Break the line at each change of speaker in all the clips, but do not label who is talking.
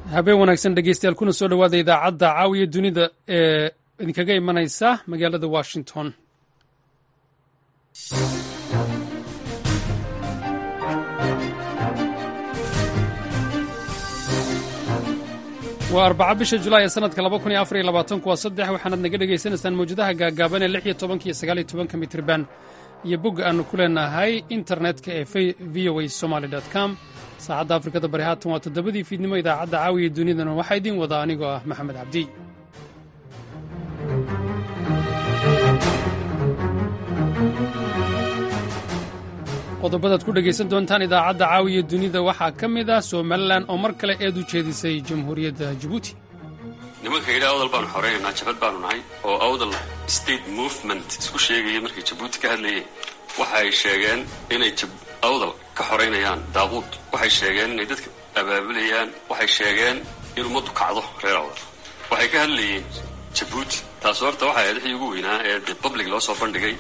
habeen wanaagsan dhegeystayaal kuna soo dhowaada idaacadda caawiya dunida ee idinkaga imanaysa magaalada washington waa arbaca bisha julaay ee sanadka laba kun iyo afar iyo labaatanku waa saddex waxaanaad naga dhegaysanaysaan mawjadaha gaagaaban ee lix iyo tobanka iyo sagaal iyo tobanka mitriban iyo bogga aannu ku leenahay internetka ee v o a somaly com saacadda afrikada bari haatan waa toddobadii fiidnimo idaacadda caawiya dunidana waxaa idiin wada anigoo ah maxamed cabdi qodobadaad ku dhegaysan doontaan idaacadda caawiya dunida waxaa ka mid ah somalilan oo mar kale eed u jeedisay jamhuuriyadda jabuuti
nimanka yidhi awdal baanu xoraynaynaa jabad baanu nahay oo awdal state movement isku sheegaya markay jabuuti ka hadlayeen waxa ay sheegeen inay awdal ka xoraynayaan daaquud waxay sheegeen inay dadka abaabulayaan waxay sheegeen in ummaddu kacdo reer awdal waxay ka hadlayeen jabuuti taas horta waxay ahayd wixii ugu weynaa ee de public loo soo bandhigay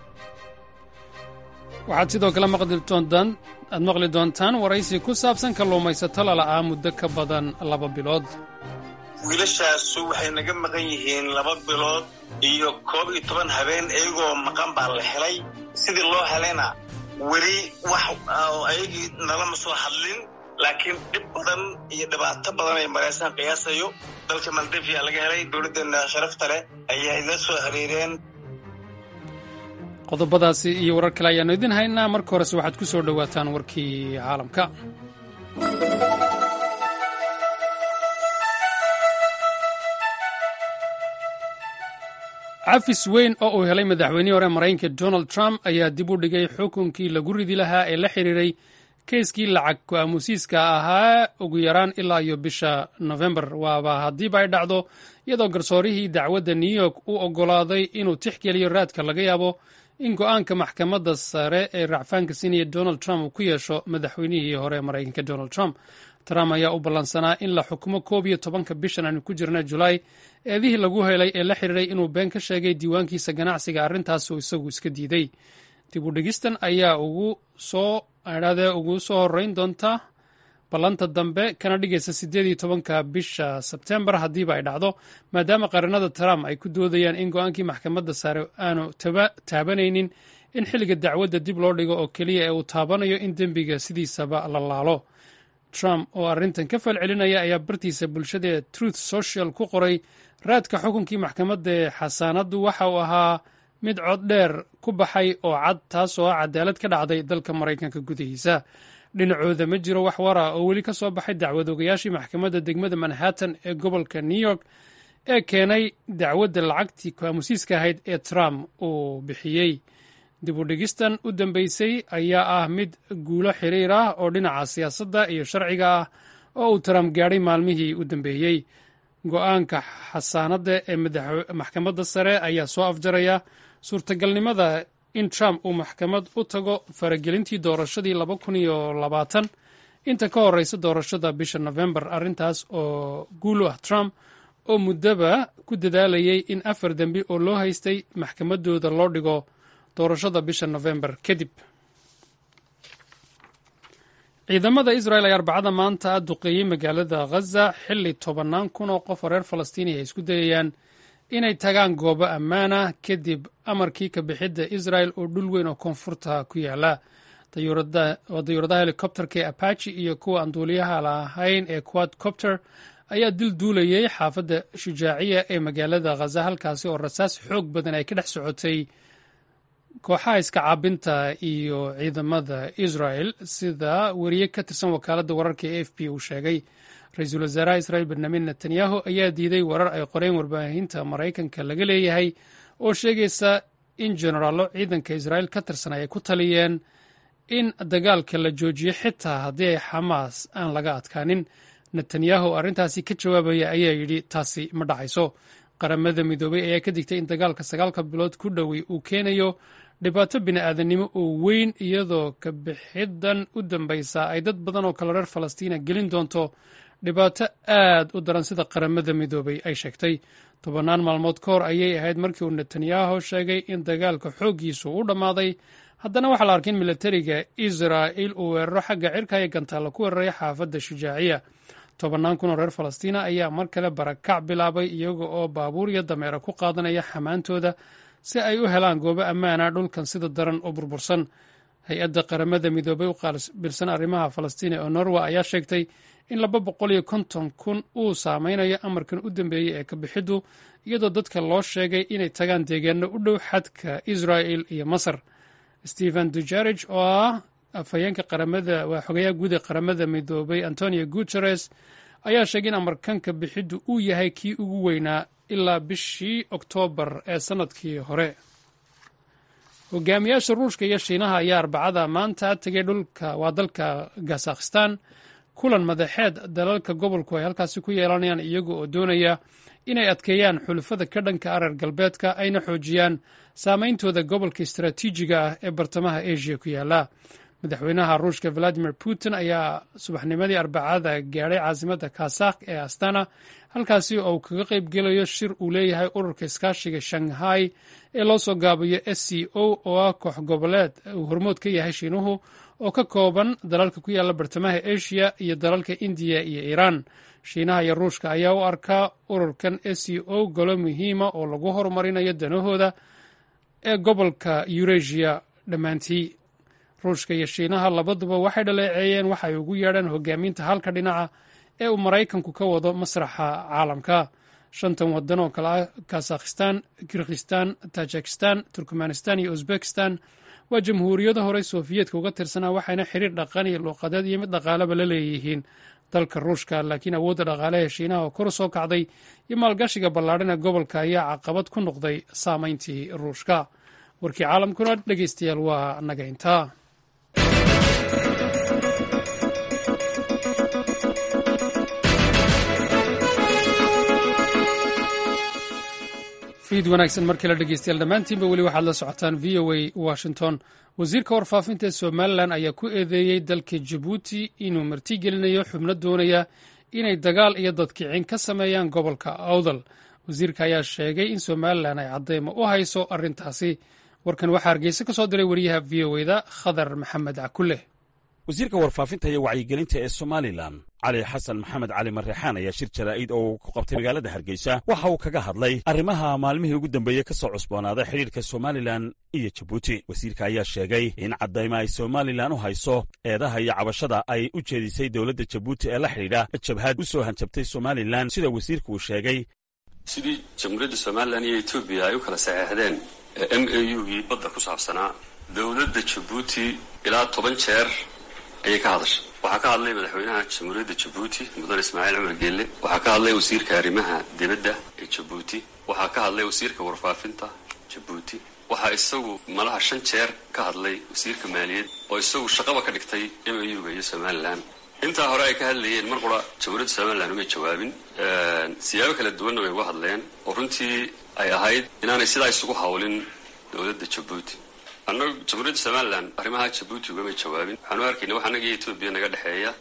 waxaad sidoo kale aad maqli doontaan waraysi ku saabsan kalluumaysato lala'aa muddo ka badan laba bilood
wiilashaasu waxay naga maqan yihiin laba bilood iyo koob iyo toban habeen iyagoo maqan baa la helay sidii loo helayna weli wax ayagii nalama soo hadlin laakiin dhib badan iyo dhibaato badan ay maraysaan qiyaasayo dalka maldivia laga helay dowladdeena sharafta leh ayaa ila soo xiriireen
qodobadaasi iyo warar kale ayaannu idin haynaa marka horese waxaad ku soo dhowaataan warkii caalamka cafis weyn oo uu helay madaxweynihii hore maraykanka donald trump ayaa dib u dhigay xukunkii lagu ridi lahaa ee la xiriiray keiskii lacag ku-aamusiiska ahaa ugu yaraan ilaa iyo bisha nofembar waaba haddiiba ay dhacdo iyadoo garsoorihii dacwadda new york u oggolaaday inuu tixgeliyo raadka laga yaabo in go'aanka maxkamadda sare ee racfaanka sinaya donald trump uu ku yeesho madaxweynihii hore maraykanka donald trump trump ayaa u ballansanaa in la xukumo koob iyo tobanka bishan aanu ku jirna julaay eedihii lagu helay ee la xiriiray inuu been ka sheegay diiwaankiisa ganacsiga arrintaasuu isagu iska diiday dib u dhigistan ayaa ugu soo adhaadee ugu soo horreyn doonta ballanta dambe kana dhigaysa siddeed iyo tobanka bisha sebtembar haddiiba ay dhacdo maadaama qaranada trump ay ku doodayaan in go'aankii maxkamadda sare aanu taabanaynin in xilliga dacwadda dib loo dhigo oo keliya ee uu taabanayo in dembiga sidiisaba la laalo trump oo arrintan ka falcelinaya ayaa bartiisa bulshada ee truth social ku qoray raadka xukunkii maxkamadda ee xasaanaddu waxa uu ahaa mid cod dheer ku baxay oo cad taasoo ah cadaalad ka dhacday dalka maraykanka gudihiisa dhinacooda ma jiro wax wara oo weli ka soo baxay dacwadoogayaashii maxkamadda degmada manhattan ee gobolka new york ee keenay dacwadda lacagtii ku-aamusiiska ahayd ee trump uu bixiyey dib u dhigistan u dambeysay ayaa ah mid guulo xiriir ah oo dhinaca siyaasadda iyo sharciga ah oo uu trump gaadhay maalmihii u dambeeyey go'aanka xasaanadda ee maxkamadda sare ayaa soo afjaraya suurtagalnimada in trump uu maxkamad u tago faragelintii doorashadii laba kun iyo labaatan inta ka horeysa doorashada bisha nofembar arrintaas oo guul u ah trump oo muddaba ku dadaalayay in afar dembi oo loo haystay maxkamaddooda loo dhigo doorashada bisha nofembar kadib ciidamada israel ayaa arbacada maanta duqeeyey magaalada ghaza xilli tobannaan kun oo qof oo reer falastiini ay isku dayayaan inay tagaan goobo ammaana kadib amarkii ka bixidda israel oo dhul weyn oo koonfurta ku yaala dayuuradaha helikobterka ee apachi iyo kuwa aan duuliyaha lahayn ee quadcopter ayaa dil duulayay xaafadda shujaaciya ee magaalada ghaza halkaasi oo rasaas xoog badan ay ka dhex socotay kooxaha iska caabinta iyo ciidamada israel sida weriye ka tirsan wakaaladda wararka ee f b uu sheegay ra-iisul wasaaraha israel benyamin netanyahu ayaa diiday warar ay qoreen warbaahinta maraykanka laga leeyahay oo sheegaysa in jenaraallo ciidanka israel ka tirsan ay ku taliyeen in dagaalka la joojiyo xitaa haddii ay xamaas aan laga adkaanin netanyahu arrintaasi ka jawaabaya ayaa yidhi taasi ma dhacayso qaramada midoobay ayaa ka digtay in dagaalka sagaalka bilood ku dhowey uu keenayo dhibaato bini'aadanimo oo weyn iyadoo ka bixidan u dambaysa ay dad badan oo kale reer falastiina gelin doonto dhibaato aad u daran sida qaramada midoobay ay sheegtay tobannaan maalmood ka hor ayay ahayd markii uu netanyahu sheegay in dagaalka xooggiisu u dhammaaday haddana waxaa la arkay in milatariga israa'il uu weeraro xagga cirka iyo gantaalla ku weeraray xaafadda shujaaciya tobannaan kun oo reer falastiina ayaa mar kale barakac bilaabay iyaga oo baabuur iyo dameero ku qaadanaya xamaantooda si ay u helaan goobo ammaana dhulkan sida daran u burbursan hay-adda qaramada midoobay u qaabilsan arrimaha falastiin ee norwa ayaa sheegtay in laba boqol iyo konton kun uu saameynayo amarkan u dambeeyey ee kabixiddu iyadoo dadka loo sheegay inay tagaan deegaano u dhow xadka israel iyo masar stephen dujarij oo ah afhayeenka qaramada waa xogayaha guud ee qaramada midoobay antonio guteres ayaa sheegay in amarkan kabixiddu uu yahay kii ugu weynaa ilaa bishii oktoobar ee sannadkii hore hogaamiyaasha ruushka iyo shiinaha ayaa arbacada maanta tegay dhulka waa dalka kazakhistan kulan madaxeed dalalka gobolku ay halkaasi ku yeelanayaan iyaga oo doonaya inay adkeeyaan xulufada ka dhanka areer galbeedka ayna xoojiyaan saameyntooda gobolka istaraatiijiga ah ee bartamaha asia ku yaala madaxweynaha ruushka valadimir putin ayaa subaxnimadii arbacada gaadhay caasimadda kazakh ee astana halkaasi oo uu kaga qayb gelayo shir uu leeyahay ururka iskaashiga shanghai ee loo soo gaabiyo s c o oo ah koox goboleed uu hormood ka yahay shiinuhu oo ka kooban dalalka ku yaala bartamaha asia iyo dalalka indiya iyo iiraan shiinaha iyo ruushka ayaa u arkaa ururkan s c o golo muhiima oo lagu horumarinayo danahooda ee gobolka yuresia dhammaantii ruushka iyo shiinaha labaduba waxay dhaleeceeyeen waxa ay ugu yeedhaan hogaaminta halka dhinaca ee uu maraykanku ka wado masraxa caalamka shantan wadan oo kale ah kazakhistan kirgistan tajikistan turkmanistan iyo uzbekistan waa jamhuuriyado horey sofiyeetka uga tirsanaa waxayna xiriir dhaqan iyo luuqadeed iyo mid dhaqaaleba la leeyihiin dalka ruushka laakiin awoodda dhaqaaleha shiinaha oo kor soo kacday iyo maalgashiga ballaadhan ee gobolka ayaa caqabad ku noqday saameyntii ruushka warkii caalamkuna dhegeystayaal waa naga intaa fiid wanaagsan markii la dhegeystayaal dhammaantiinba weli waxaad la socotaan v o a washington wasiirka warfaafinta ee somalilan ayaa ku eedeeyey dalka jabuuti inuu martigelinayo xubno doonaya inay dagaal iyo dadkicin ka sameeyaan gobolka awdal wasiirka ayaa sheegay in somalilan ay caddeymo u hayso arrintaasi warkan waxaa hargeysa ka soo diray wariyaha v o eda khadar maxamed cakulle
wasiirka warfaafinta iyo wacyigelinta ee somalilan cali xasan maxamed cali marreexaan ayaa shir jaraa'id oo uu ku qabtay magaalada hargeysa waxa uu kaga hadlay arrimaha maalmihii ugu dambeeyey ka soo cusboonaaday xidhiirka somalilan iyo jabuuti wasiirka ayaa sheegay in caddaymo ay somalilan u hayso eedaha iyo cabashada ay u jeedisay dowladda jabuuti ee la xidhiidha jabhad u soo hanjabtay somalilan sida wasiirku uu sheegay
sidii jamhuuriyadda somalilan iyo etoobiya ay u kala saxeexdeen m a u gii badda ku saabsanaa dowladda jabuuti ilaa toban jeer ayay ka hadashay waxaa ka hadlay madaxweynaha jamhuuriyadda jabuuti mudane ismaaciil cumar geelle waxaa ka hadlay wasiirka arrimaha dibadda ee jabuuti waxaa ka hadlay wasiirka warfaafinta jabuuti waxaa isagu malaha shan jeer ka hadlay wasiirka maaliyad oo isagu shaqaba ka dhigtay m a u ga iyo somalilan intaa hore ay ka hadlayeen mar qura jamhuuriyadda somalilan umay jawaabin siyaabo kala duwanna way uga hadleen oo runtii ay ahayd inaanay sidaa isugu hawlin dowladda jabuuti annagu jamhuuriyadda somalilan arrimaha jabuuti ugamay jawaabin waxaanu arkayna wax annaga iyo etoobiya naga dhexeeya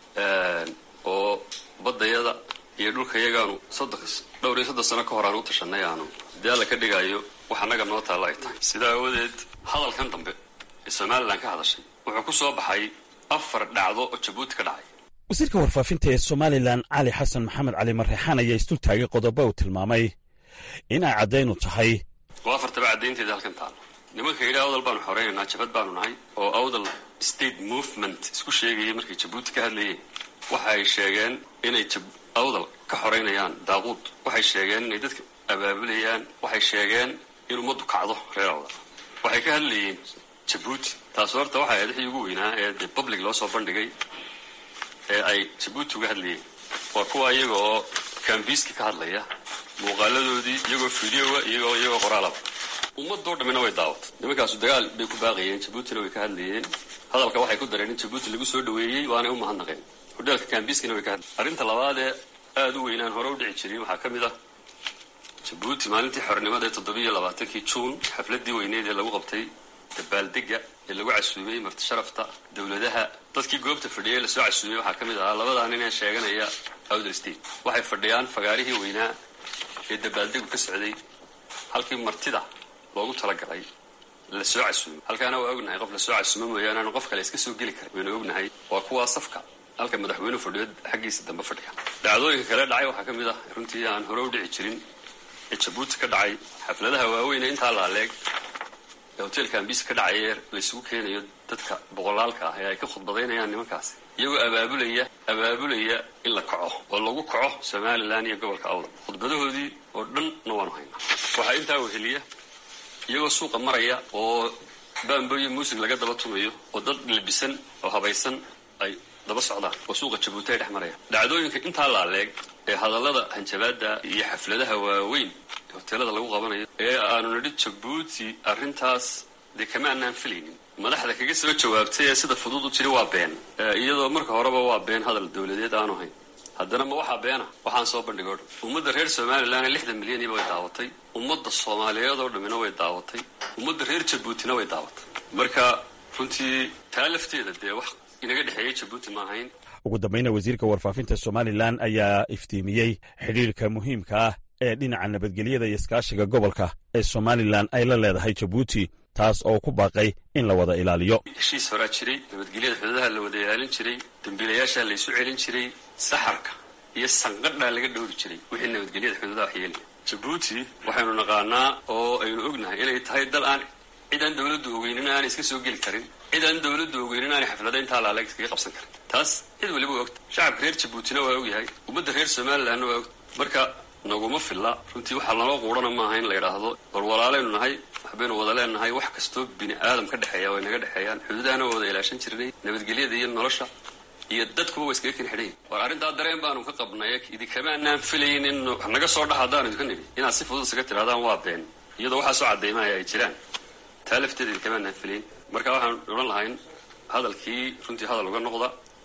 oo baddayada iyo dhulkayagaanu soddon dhowr iyo soddon sano ka hor aan u tashanay aanu haddii alla ka dhigaayo wax annaga noo taalla ay tahay sidaa aawadeed hadalkan dambe ee somalilan ka hadashay wuxuu ku soo baxay afar dhacdo oo jabuuti ka dhacay
wasiirka warfaafinta ee somalilan cali xasan maxamed cali marreexaan ayaa isdul taagay qodobo uu tilmaamay in ay caddaynu tahay
waa afartaba caddaynteeda halkan taalo nimanka yidhi awdal baanu xoreynaynaa jabad baanu nahay oo awdal state movement isku sheegayay markay jabuuti ka hadlayeen waxa ay sheegeen inay awdal ka xoreynayaan daaquud waxay sheegeen inay dadka abaabulayaan waxay sheegeen in ummaddu kacdo reer awdal waxay ka hadlayeen jabuuti taas horta waxay ahayd wixii ugu weynaa ee dee public loo soo bandhigay ee ay jabuuti uga hadlayeen waa kuwa iyaga oo kambiiska ka hadlaya muuqaaladoodii iyagoo fideoa iyagoo iyagoo qoraalaba ummadoo dhammina way daawatay nimankaasu dagaal bay ku baaqayeen jabuutina way ka hadlayeen hadalka waxay ku dareen in jabuuti lagu soo dhaweeyey waanay u mahadnaqeen hodheelka kambiiskana way ka hadlayeen arrinta labaad ee aada u weynaan hore u dhici jirin waxaa ka mid ah jabuuti maalintii xornimada ee toddobiiyo labaatankii juun xafladii weyneed ee lagu qabtay dabaaldega ee lagu casuumay marti sharafta dowladaha dadkii goobta fadhiyay lasoo casuumay waxaa ka mid ahaa labadaa nin ee sheeganaya outer state waxay fadhiyaan fagaarihii weynaa ee dabaaldegu ka socday halkii martida loogu talagalay lasoo casuumay halkaana waa ognahay qof lasoo casuumo mooyaane aanu qof kale iska soo geli karin waynu ognahay waa kuwaa safka halka madaxweynuhu fadhiyo xaggiisa dambe fadhiga dhacdooyinka kale dhacay waxaa ka mid ah runtii aan hore u dhici jirin ee jabuuti ka dhacay xafladaha waaweyn ee intaa laaleeg ee hoteelka ambis ka dhacay ee laysugu keenayo dadka boqolaalka ah ee ay ka khudbadaynayaan nimankaasi iyagoo abaabulaya abaabulaya in la kaco oo lagu kaco somalilan iyo gobolka awdal khudbadahoodii oo dhanna waanu haynaa waxaa intaa weheliya iyagoo suuqa maraya oo baamboyo muusig laga daba tumayo oo dad labisan oo habaysan ay daba socdaan oo suuqa jabuuti ay dhex marayaan dhacdooyinka intaa laaleeg ee hadallada hanjabaada iyo xafladaha waaweyn ee hoteelada lagu qabanayo ee aanu nidhi jabuuti arrintaas dee kama anaan filaynin madaxda kaga soo jawaabtay ee sida fudud u tiri waa been iyadoo marka horeba waa been hadal dowladeed aanu hayn haddana ma waxaa beena waxaan soo bandhigo dhan ummadda reer somalilan lixdan milyaniba way daawatay ummadda soomaaliyeed oo dhammina way daawatay ummadda reer jabuutina way daawatay marka runtii taa lafteeda dee wax inaga dhexeeyey jabuuti ma ahayn
ugu dambayna wasiirka warfaafinta somalilan ayaa iftiimiyey xidhiirka muhiimka ah ee dhinaca nabadgelyada iyo iskaashiga gobolka ee somalilan ay la leedahay jabuuti taas oo ku baaqay in la wada ilaaliyo
heshiis horaa jiray nabadgelyada xuduudaha la wada ilaalin jiray dambiilayaashaa laysu celin jiray saxarka iyo sanqadhaa laga dhowri jiray wixii nabadgelyada xuduudaha waxyeelaya jabuuti waxaynu naqaanaa oo aynu ognahay inay tahay dal aan cid aan dowladdu ogeynin aanay iska soo geli karin cid aan dowladdu ogeynin aanay xaflada intaa laaleeg iskaga qabsan karin taas cid waliba waa ogta shacabka reer jabuutina waa ogyahay ummadda reer somalilanna waa ogta marka naguma filla runtii waxaa naloo quudhana maaha in la yidhaahdo war walaalaynu nahay waxbaynu wada leenahay wax kastoo bini aadam ka dhexeeya way naga dhexeeyaan xuduudaana waa wada ilaashan jirnay nabadgelyada iyo nolosha iyo dadkuba waa iskaga ken xidhayn war arrintaa dareen baanu ka qabnay idinkama anaan filayn in wax naga soo dhax haddaanu idinka nidhi inaad si fudud isaga tirahdaan waa been iyadoo waxaa soo caddaymaya ay jiraan taa lafteeda idinkama anaan filayn marka waxaan odhan lahayn hadalkii runtii hadal uga noqda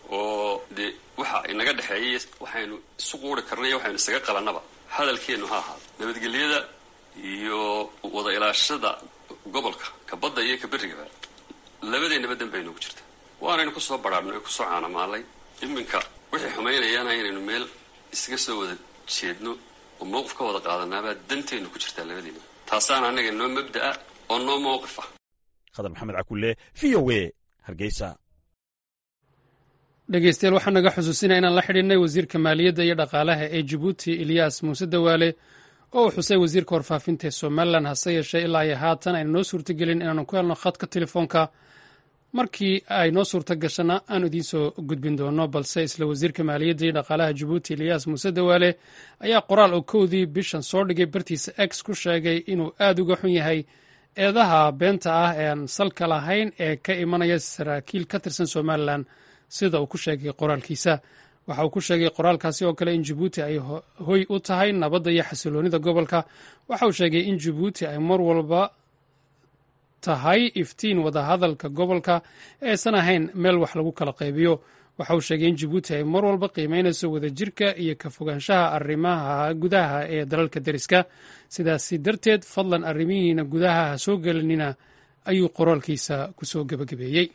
oo dee waxa inaga dhexeeyay waxaynu isu quuri karnay iyo waxaynu isaga qabannaba hadalkeennu ha ahaado nabadgelyada iyo wada ilaashada gobolka ka badda iyo ka berrigaba labadeennaba dan baynugu jirta waanaynu kusoo badhaadhnay oo kusoo caanamaalay iminka wixii xumaynayaana inaynu meel isaga soo wada jeedno oo mowqif ka wada qaadanaabaa danteennu ku jirtaa labadeena taasaana annaga noo mabda'a oo noo mowqif ah
khadar maxamed cakulle v o a hargeysa
dhegeystayaal waxaa naga xusuusinaya inaan la xidhiidhnay wasiirka maaliyadda iyo dhaqaalaha ee jabuuti ilyaas muuse dawaale oo uu xusay wasiirka warfaafinta ee somalilan hase yeeshee ilaa iyo haatan aynu noo suurtagelin inaanu ku helno khadka telefoonka markii ay noo suurta gashana aanu idiin soo gudbin doono balse isla wasiirka maaliyadda iyo dhaqaalaha jabuuti ilyaas muuse dawaale ayaa qoraal oo kowdii bishan soo dhigay bartiisa x ku sheegay inuu aad uga xun yahay eedaha beenta ah ee aan salka lahayn ee ka imanaya saraakiil ka tirsan somalilan sida uu ku sheegay qoraalkiisa waxa uu ku sheegay qoraalkaasi oo kale in jabuuti ay hoy u tahay nabadda iyo xasiloonida gobolka waxa uu sheegay in jabuuti ay mar walba tahay iftiin wadahadalka gobolka eesan ahayn meel wax lagu kala qaybiyo waxa uu sheegay in jabuuti ay mar walba qiimeynayso wadajirka iyo ka fogaanshaha arrimaha gudaha ee dalalka deriska sidaasi darteed fadlan arrimihiina gudaha ha soo gelinina ayuu qoraalkiisa ku soo gebagabeeyey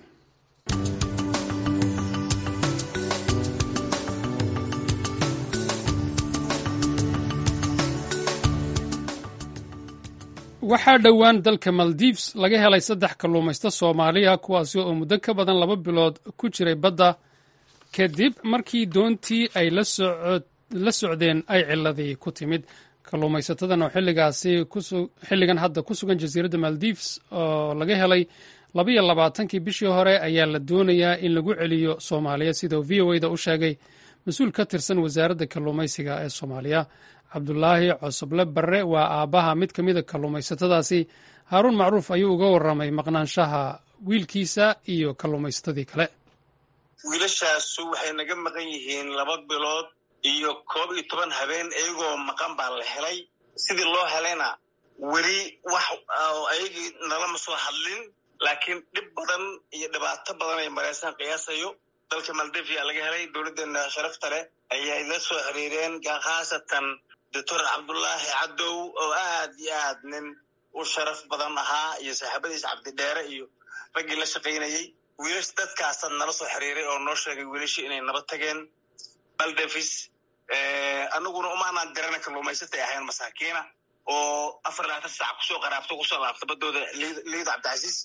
waxaa dhowaan dalka maldives laga helay saddex kalluumaysto soomaaliya kuwaasi oo muddo ka badan laba bilood ku jiray badda kadib markii doontii ay la socdeen ay ciladii ku timid kalluumaysatadan oo xilligaasi xilligan hadda ku sugan jasiiradda maldives oo laga helay labaiyo labaatankii bishii hore ayaa la doonayaa in lagu celiyo soomaaliya sida uu v o e da u sheegay mas-uul ka tirsan wasaaradda kalluumaysiga ee soomaaliya cabdulaahi cosoble barre waa aabbaha mid ka mida kalluumaysatadaasi haaruun macruuf ayuu uga warramay maqnaanshaha wiilkiisa iyo kalluumaysatadii kale
wiilashaasu waxay naga maqan yihiin laba bilood iyo koob iyo toban habeen iyagoo maqan baa la helay sidii loo helayna weli wax ayagii nalama soo hadlin laakiin dhib badan iyo dhibaato badan ay maraysaan qiyaasayo dalka maldivia laga helay dowladdeena sharafta leh ayay la soo xiriireen khaasatan doctor cabdullaahi cadow oo aad iyo aad nin u sharaf badan ahaa iyo saaxiibadiis cabdidheere iyo raggii la shaqaynayey wiilash dadkaasa nala soo xiriiray oo noo sheegay wiilashii inay naba tageen maldavis anaguna umaanaan garana kalluumaysatay ahayn masaakiina oo afar labaatan saac kusoo qaraabto kusoo laabta badooda liida cabdicasiis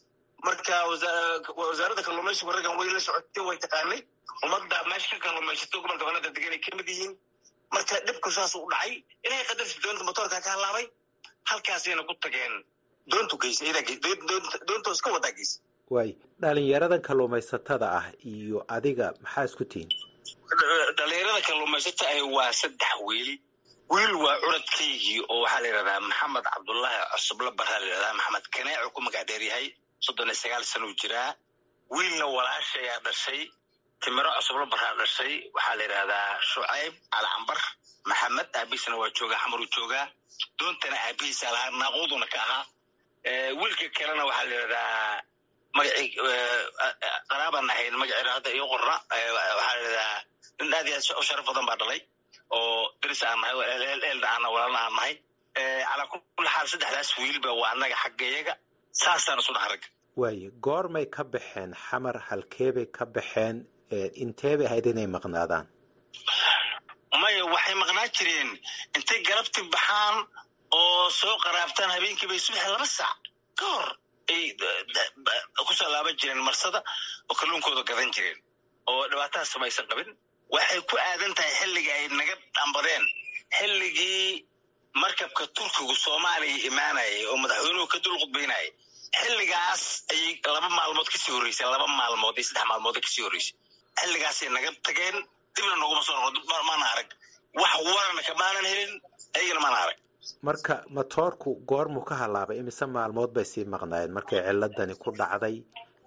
marka wasaaradda kalluumaysigu raggan way la socotay way taqaanay ummadda meesha ka kalluumaysatay gobolka banada degan ay kamid yihiin marka dhibku saas u dhacay ilahay qadarti doonta motoorka ka halaabay halkaasayna ku tageen doontu geysay doontoos ka wadaa geysay
waay dhalinyaradan kalluumaysatada ah iyo adiga maxaa isku tihiin
dhalinyarada kalluumaysata ah waa saddex wiil wiil waa curadkaygii oo waxaa la yidhahdaa maxamed cabdullaahi cusuble baraa la yidhahdaa maxamed kaneecu ku magac dheer yahay soddon iyo sagaal sana u jiraa wiilna walaashayaa dhashay timiro cusuble baraa dhashay waxaa la yidhahdaa shucayb calcambar maxamed aabihiisna waa joogaa xamaruu joogaa doontana aabihiisa lahaa naaquuduna ka ahaa wiilka kalena waxaa la yidhahdaa magacii qaraabaan ahayn magaceeda hadda iyo qorna waxaa la yidhahdaa nin aad iyo aad u sharaf badan baa dhalay oo daris aan nahay eelna aana walaalna aan nahay calaa kulli xaal saddexdaas wiilba waa annaga xaggayaga saasaan isu dhaha ragga
waaye goormay ka baxeen xamar halkeebay ka baxeen inteebay ahayd inay maqnaadaan
maya waxay maqnaan jireen intay galabti baxaan oo soo qaraabtaan habeenkii bay subax laba saac ka hor ay kusoo laaban jireen marsada oo kalluunkooda gadan jireen oo dhibaataha samaysan qabin waxay ku aadan tahay xilligii ay naga dhambadeen xilligii markabka turkigu soomaaliya imaanayay oo madaxweynuhu ka dul khudbaynayay xilligaas ayay laba maalmood kasii horreysay laba maalmood iyo saddex maalmood kasii horreysay xilligaasay naga tageen dibna noguma soo noqo maana arag wax warana kamaanan helin ayagana maana arag
marka matoorku goormuu ka halaabay imise maalmood bay sii maqnaayeen markay ciladani ku dhacday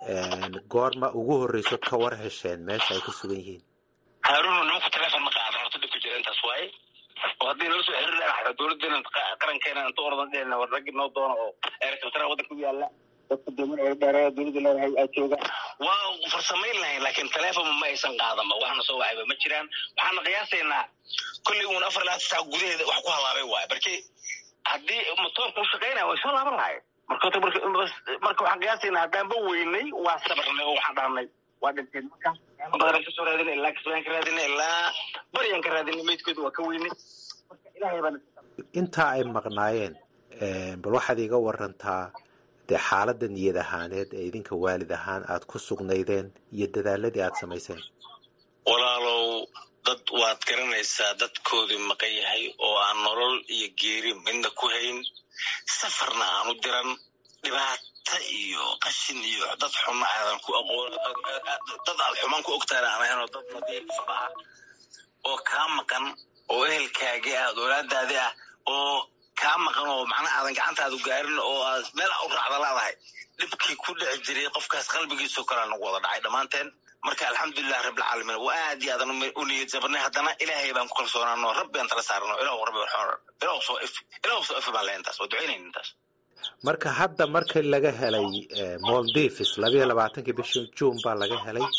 goorma ugu horreyso ka war hesheen meesha ay ku sugan yihiin
haaruna nimanku telefon ma qaadan horta dhibka jira intaas waaye oo haddii nala soo xiriir lahaa dowladdeena qarankeena inta oradan dheelna war raggi noo doono oo eerkaltara waddanka u yaalla dadka dooman ee dheereeya dowladda leedahay aa jooga waa farsamayn lahayn laakiin telefon ma aysan qaadanba waxna soo wacayba ma jiraan waxaana qiyaasaynaa kolley uun afar labaatan saac gudaheeda wax ku halaabay waaye marki haddii motoorka u shaqaynaya way soo laaban lahayen marka marka waxaan qiyaasaynaa haddaanba weynay waa sabarnay oo waxaan dhahnay waa dhinteen marka badan kasoo raadina ilaa kasbaan ka raadina ilaa baryaan ka raadina meydkooda waa ka weynay marka ilaahay baan
intaa ay maqnaayeen bal waxaad iiga warantaa dee xaaladda niyad ahaaneed ee idinka waalid ahaan aad ku sugnaydeen iyo dadaaladii aad samayseen
walaalow dad waad garanaysaa dadkoodii maqan yahay oo aan nolol iyo geeri midna ku hayn safarna aan u diran dhibaata iyo qashin iyo dad xunna aadan ku aqoon dad aad xumaan ku ogtaana aan ahayn oo dad nadiifa ah oo kaa maqan oo ehelkaagi ah dowlaadaadi ah oo kaa maqan oo macnaha aadan gacantaadu gaarin oo aad meel u raacda laadahay dhibkii ku dhici jiray qofkaas qalbigiisoo kalea nagu wada dhacay dhammaanteen marka alxamdulilah rabbilcaalamiin waa aad iyo aadan u niyad jabnay haddana ilaahay baan ku kalsoonaano rabbi aan tala saarano ilahu rabbi ilahu soo if ilahu soo ifi baan leh intaas waa ducaynayn intaas
marka hadda markii laga helay moldivis labayo labaatankii bishii juun baa laga helay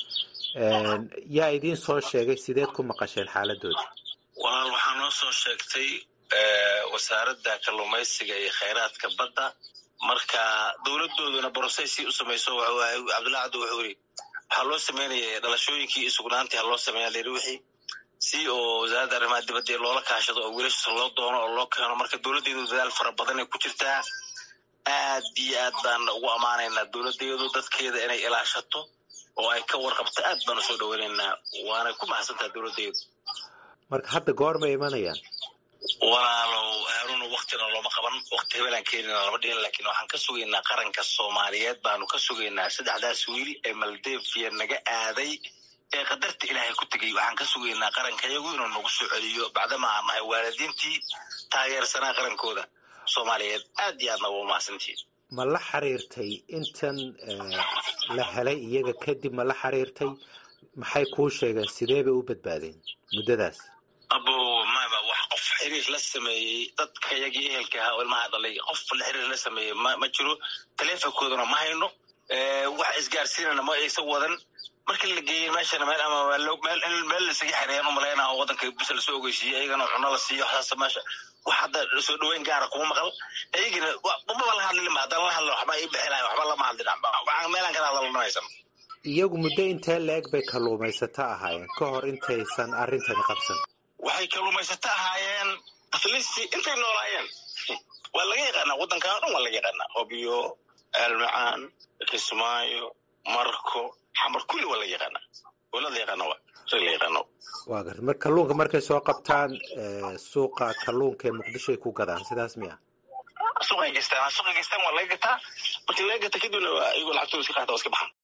yaa idiin soo sheegay sideed ku maqasheen xaaladooda
walaal waxaa noo soo sheegtay wasaaradda kalluumaysiga iyo khayraadka badda marka dowladooduna brocessi u samayso cabdullahi cabdi wuxuu yiri waxaa loo sameynaya dhalashooyinkii iyo sugnaantii ha loo sameeya layidhi wixii si oo wasaaradda arrimaha dibadda loola kaashado oo wiilashiisa loo doono oo loo keeno marka dowladdeedu dadaal fara badan ay ku jirtaa aad iyo aad baan ugu ammaanaynaa dowladdeedu dadkeeda inay ilaashato oo ay ka warqabto aad baan usoo dhaweynaynaa waanay ku mahadsantaha dowladdeedu
marka hadda goormay imanayaan
walaalow haaruna waktina looma qaban wakti hebelaan keenina lama dhihin laakiin waxaan ka sugaynaa qaranka soomaaliyeed baanu ka sugaynaa saddexdaas wiil ee maldeviya naga aaday ee qadarta ilaahay ku tegay waxaan ka sugaynaa qarankayagu inuu nagu soo celiyo bacdama aan nahay waalidiintii taageersanaa qarankooda soomaaliyeed aad iyo aadna waa umahadsantihiin
ma la xiriirtay intan la helay iyaga kadib ma la xiriirtay maxay kuu sheegeen sidee bay u badbaadeen muddadaas
abo maba wax qof xiriir la sameeyey dadkayagii ehelka ahaa oo ilmaha dhalay qof la xiriir la sameeyey ma ma jiro taleefonkoodana ma hayno wax isgaarsiinana ma aysan wadan markii la geeyey meeshana meel ama meel meel lasaga xereeyaan umalaynaa oo wadanka bisa lasoo ogeysiiyey ayagana cuno la siiyo waxaas meesha wax hadda soo dhaweyn gaara kuma maqal ayagina maba la hadlin ma haddaan la hadlo waxba ii bixi lahay waxba lama hadlin waxaan meelaan kala hadalna haysan
iyagu muddo intee la-eg bay kalluumaysato ahaayeen ka hor intaysan arrintani qabsan
waxay kalluumaysato ahaayeen atlisti intay noolaayeen waa laga yaqaanaa waddankan o dhan waa laga yaqaanaa hobiyo aalmacaan kismaayo marko xamar kulli waa la yaqaana wala la yaqaana waa rag la yaqaano
waa garta mar kalluunka markay soo qabtaan suuqa kalluunka ee muqdisho ay ku gadaan sidaas miya
suuqay geystaan suuqay geystaan waa laga gataa markii laga gata kadibna iyagoo lacagtooda iska qaata waa iska baxaan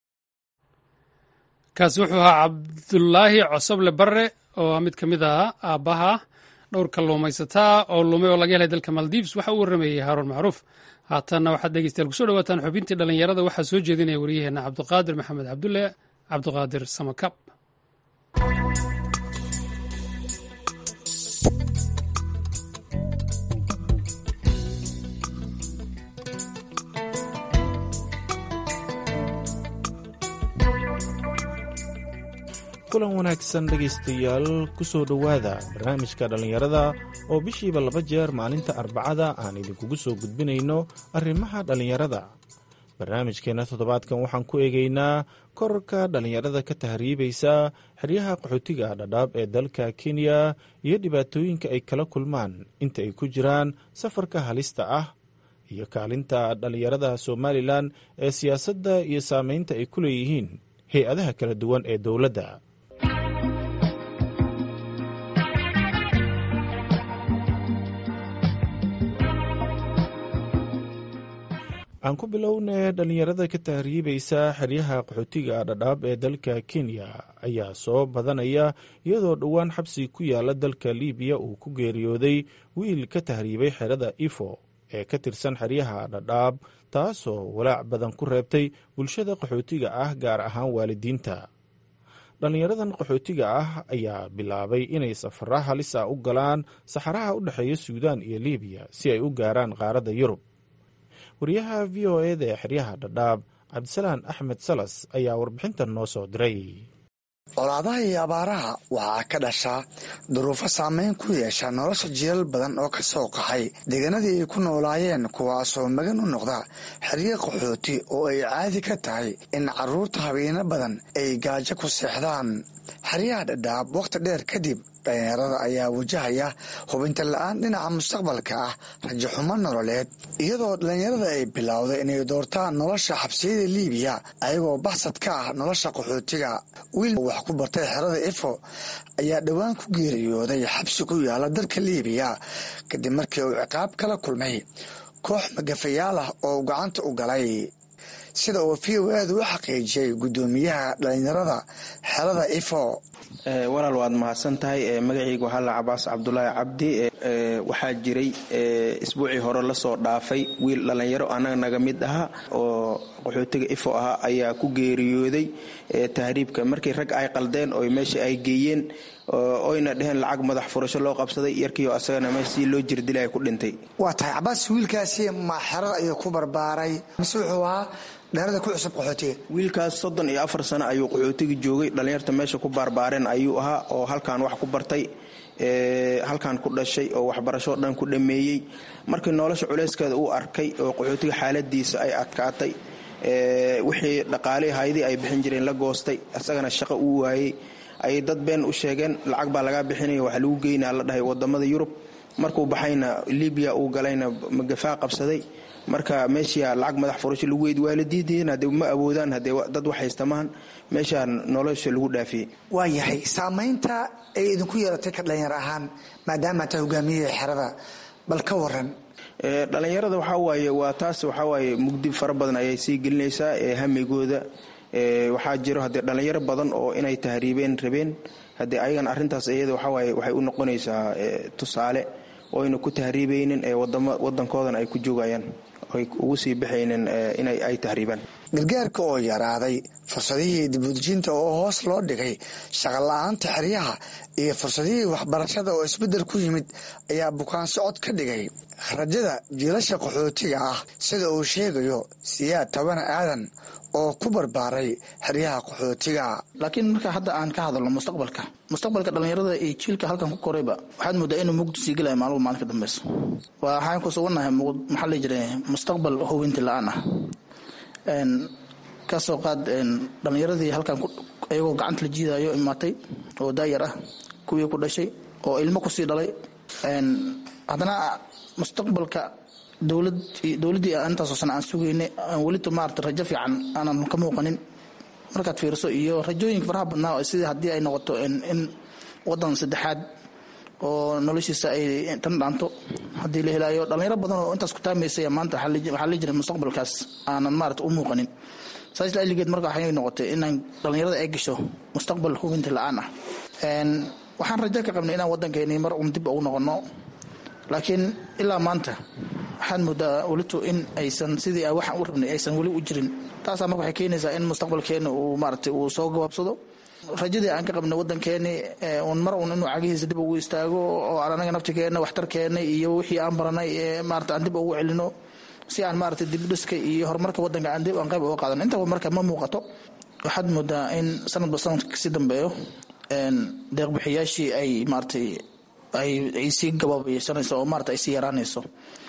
kaasi wuxuu ahaa cabdulaahi cosoble barre oo mid ka mid ah aabbaha dhowr kalluumaysataa oo lumay oo laga helay dalka maldives waxa uu warrameeyey haaruun macruuf haatanna waxaad dhegeystayaal kusoo dhawaataan xubintii dhallinyarada waxaa soo jeedinaya wariyaheenna cabdiqaadir maxamed cabdulle cabdiqaadir samakab
kulan wanaagsan dhegaystayaal ku soo dhowaada barnaamijka dhallinyarada oo bishiiba laba jeer maalinta arbacada aan idinkugu soo gudbinayno arrimaha dhallinyarada barnaamijkeenna toddobaadkan waxaan ku eegaynaa korarka dhallinyarada ka tahriibaysa xeryaha qaxootiga dhadhaab ee dalka kenya iyo dhibaatooyinka ay kala kulmaan inta ay ku jiraan safarka halista ah iyo kaalinta dhallinyarada somalilan ee siyaasadda iyo saameynta ay ku leeyihiin hay-adaha kala duwan ee dowladda aan ku bilownay dhallinyarada ka tahriibaysa xeryaha qaxootiga dhadhaab ee dalka kenya ayaa soo badanaya iyadoo dhowaan xabsi ku yaala dalka libiya uu ku geeriyooday wiil ka tahriibay xerada ifo ee ka tirsan xeryaha dhadhaab taasoo walaac badan ku reebtay bulshada qaxootiga ah gaar ahaan waalidiinta dhallinyaradan qaxootiga ah ayaa bilaabay inay safara halisa u galaan saxaraha u dhexeeya suudaan iyo libiya si ay u gaaraan qaaradda yurub wariyaha v o eda ee xeryaha dhadhaab cabdisalaan axmed salas ayaa warbixintan noo soo diray
colaadaha iyo abaaraha waxaa ka dhashaa duruufo saameyn ku yeesha nolosha jiilal badan oo ka soo qaxay deegaanadii ay ku noolaayeen kuwaasoo magan u noqda xeryo qaxooti oo ay caadi ka tahay in carruurta habeeno badan ay gaajo ku seexdaan xeryaha dhadhaab wakhti dheer kadib dhalinyarada ayaa wajahaya hubinta la-aan dhinaca mustaqbalka ah rajaxumo nololeed iyadoo dhalinyarada ay bilowday inay doortaan nolosha xabsiyada liibiya ayagoo baxsad ka ah nolosha qaxootiga wiil wax ku bartay xerada ifo ayaa dhowaan ku geeriyooday xabsi ku yaala dalka liibiya kadib markii uu ciqaab kala kulmay koox magafayaal ah oo gacanta u galay sida uu v o edu u xaqiijiyey guddoomiyaha dhalinyarada xerada ifo
walaal waad mahadsan tahay magacayga waxaa la cabaas cabdulaahi cabdi waxaa jiray isbuucii hore lasoo dhaafay wiil dhallinyaro annaga naga mid aha oo qaxootiga ifo ahaa ayaa ku geeriyooday tahriibka markii rag ay qaldeen oo meesha ay geeyeen oyna dheheen lacag madax furasho loo qabsaday yarkiio asagana meesha si loo jirdilay ku dhintay
waa tahay cabaas wiilkaasi ma xerada ayuu ku barbaaray mise wuxuu ahaa dhalada ku cusub qaxootiga
wiilkaas soddon iyo afar sano ayuu qaxootiga joogay dhallinyarta meesha ku baarbaareen ayuu ahaa oo halkan wax ku bartay halkan ku dhashay oo waxbarashoo dhan ku dhammeeyey markii nolosha culeyskeeda uu arkay oo qaxootiga xaaladiisa ay adkaatay wixii dhaqaalihii haydii ay bixin jireen la goostay isagana shaqo uu waayey ayay dad been u sheegeen lacag baa lagaa bixinaya wax lagu geynaa la dhahay wadamada yurub markuu baxayna libiya uu galayna magafaa qabsaday marka meesha lacag madax furasho lagu weyd waalidiintiina hadee ma awoodaan hadee dad wax haysta maahan meeshaa nolosha lagu dhaafiyey
waa yahay saamaynta ay idinku yeelatay ka dhalinyar ahaan maadaama taa hogaamiyahii xerada bal ka waran
dhalinyarada waxaa waaye waa taas waxaa waaye mugdi fara badan ayay sii gelinaysaa hamigooda waxaa jiro haddee dhalinyaro badan oo inay tahriibeen rabeen haddee ayagan arrintaas iyada waxawaaye waxay u noqonaysaa tusaale oyna ku tahriibaynin ee wadankoodan ay ku joogayaan ay ugu sii baxaynin inay ay tahriibaan
gargaarka oo yaraaday fursadihii dibudejinta oo hoos loo dhigay shaqola-aanta xeryaha iyo fursadihii waxbarashada oo isbeddel ku yimid ayaa bukaan socod ka dhigay rajada jiilasha qaxootiga ah sida uu sheegayo siyaad tabana aadan oo ku barbaaray xeryaha qaxootiga
laakiin marka hadda aan ka hadalno mustaqbalka mustaqbalka dhallinyarada iyo jiilka halkan ku korayba waxaad moodaa inuu mugdi sii gelaya maalmo maalin ka dambeyso waxaan ku sugannahay maxaa la jira mustaqbal hubinti la-aan ah kasoo qaad dhallinyaradii halkan iyagoo gacanta la jiidayo imaatay oo daayar ah kuwii ku dhashay oo ilmo kusii dhalay haddana mustaqbalka dowlad dowladdii intaasoo sana aan sugaynay aan welito maarata rajo fiican aanan ka muuqanin markaad fiirso iyo rajooyinka faraha badnaa sidii haddii ay noqoto in wadan saddexaad oo noloshiisa ay tan dhaanto haddii la helaayo dhallinyaro badan oo intaas ku taamaysaya maanta waxaa la jira mustaqbalkaas aanan maarata u muuqanin saas laaligeed marka waxay noqotay inaan dhallinyarada ay gasho mustaqbal hubinta la-aan ah waxaan rajo ka qabnay inaan waddankeeni mar un dib ugu noqono laakiin ilaa maanta waxaad moodaa welito in aysan sidii waxaan u rabnay aysan weli u jirin taasaa marka waxay keenaysaa in mustaqbalkeeni uu maarata uu soo gabaabsado rajadii aan ka qabnay waddankeeni un mar un inuu cagihiisa dib ugu istaago oo aan anaga naftigeena waxtarkeena iyo wixii aan baranay maarata aan dib ugu celino si aan maarata dibdhiska iyo horumarka waddanka aan dib aan qayb uga qaadano intaba marka ma muuqato waxaad moodaa in sanadba sanadka kasii dambeeyo deeqbixiyaashii ay maaratay ay sii gabaabaysanayso oo maarata ay sii yaraanayso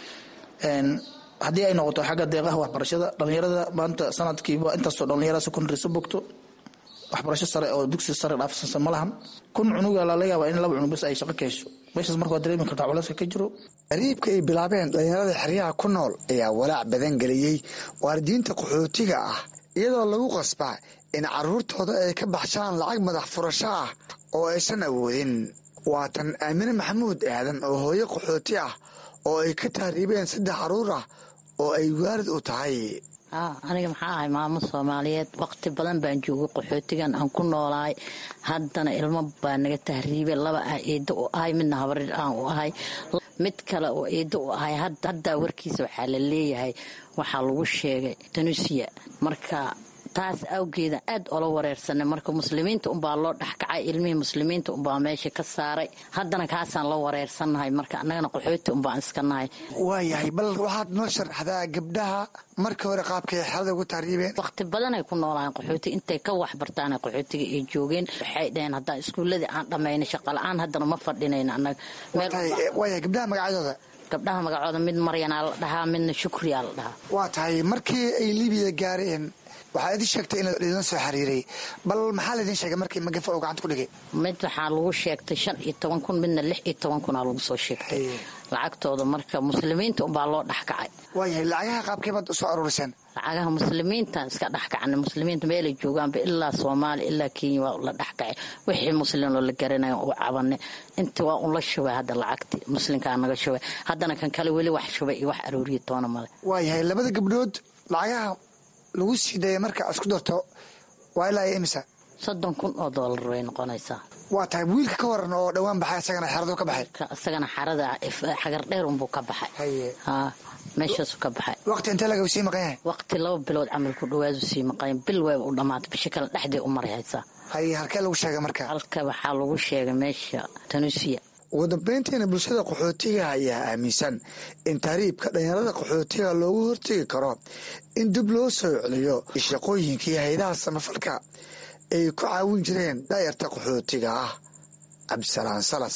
haddii ay noqoto xagga deeqaha waxbarashada dhallinyarada maanta sanadkiiba intaasoo dhallinyarada secondary soo bogto waxbarasho sare oo dugsi sare dhaafsansan ma lahan kun cunuga laga yaaba in laba cunug bas ay shaqo ka hesho meeshaas marka waa dareemi kartaa culayska ka jiro
qariibka ay bilaabeen dhallinyarada xeryaha ku nool ayaa walaac badan geliyey waalidiinta qaxootiga ah iyadoo lagu qasbaa in carruurtooda ay ka baxshaan lacag madax furasho ah oo aysan awoodin waa tan aamine maxamuud aadan oo hooyo qaxooti ah oo ay ka tahriibeen saddex carruur ah oo ay waalid u tahay
aniga maxaa ahay maamo soomaaliyeed waqti badan baan joogay qaxootigan aan ku noolaay haddana ilmo baa naga tahriibay laba ah eeddo u ahay midna habarir aan u ahay mid kale oo eeddo u ahay haddaa warkiisa waxaa la leeyahay waxaa lagu sheegay tanusiya marka taas awgeeda aad ola wareersanay marka muslimiinta unbaa loo dhexkacay ilmihii muslimiinta unbaa meesha ka saaray haddana kaasaan la wareersannahay marka annagana qaxooti unbaan iska nahay
waayahay bal waxaad noo sharaxdaa gabdhaha markii hore qaabkay xerada ugu tahriibeen
waqti badanay ku noolahayn qaxooti intay ka wax bartaan qaxootiga ay joogeen waxay dhaheen haddaan iskuulladii aan dhammaynay shaqala-aan haddana ma fadhinayna annaga
waayahay gabdhaha magacyadooda
gabdhaha magacooda mid maryanaa la dhahaa midna shukriyaa la dhahaa
waa tahay markii ay libiya gaareen waxaa idin sheegtay in idin soo xiriiray bal maxaa laydin sheegay markii magafa uu gacanta ku dhigay
mid waxaa lagu sheegtay shan iyo toban kun midna lix iyo toban kunaa lagu soo sheegtay lacagtooda marka muslimiinta unbaa loo dhexkacay
waayahay lacagaha qaabkee baad usoo aruuriseen
lacagaha muslimiinta iska dhexkacna muslimiinta meelay joogaanba ilaa soomaaliya ilaa kenya waa la dhexkacay wixii muslim oo la garanaya u cabanay inta waa un la shubay hadda lacagti muslimkaa naga shubay haddana kan kale weli wax shubay iyo wax aruuriya toona male
waayahay labada gabdhood lacagaha lagu sii daya marka isku darto waa ilaa iyo imisa
soddon kun oo doolar way noqonaysaa
waa tahay wiilka ka waran oo dhowaan baxay isagana xeradu ka baxay
isagana xarada xagar dheer unbuu ka baxay ha meeshaasu ka baxay
waqti intee laga sii maqan yahay
waqti laba bilood camal ku dhawaadu sii maqan bil wayba u dhammaatay bisha kale dhexdee u maray haysaa
haye halkee lagu sheegay marka
halka waxaa lagu sheegay meesha tanusiya
ugu dambeyntiina bulshada qaxootiga ayaa aaminsan in tahriibka dhalinyarada qaxootiga loogu hortegi karo in dib loo soo celiyo shaqooyinkii haydaha samafalka ay ku caawin jireen daayarta qaxootiga ah cabdisalaan salas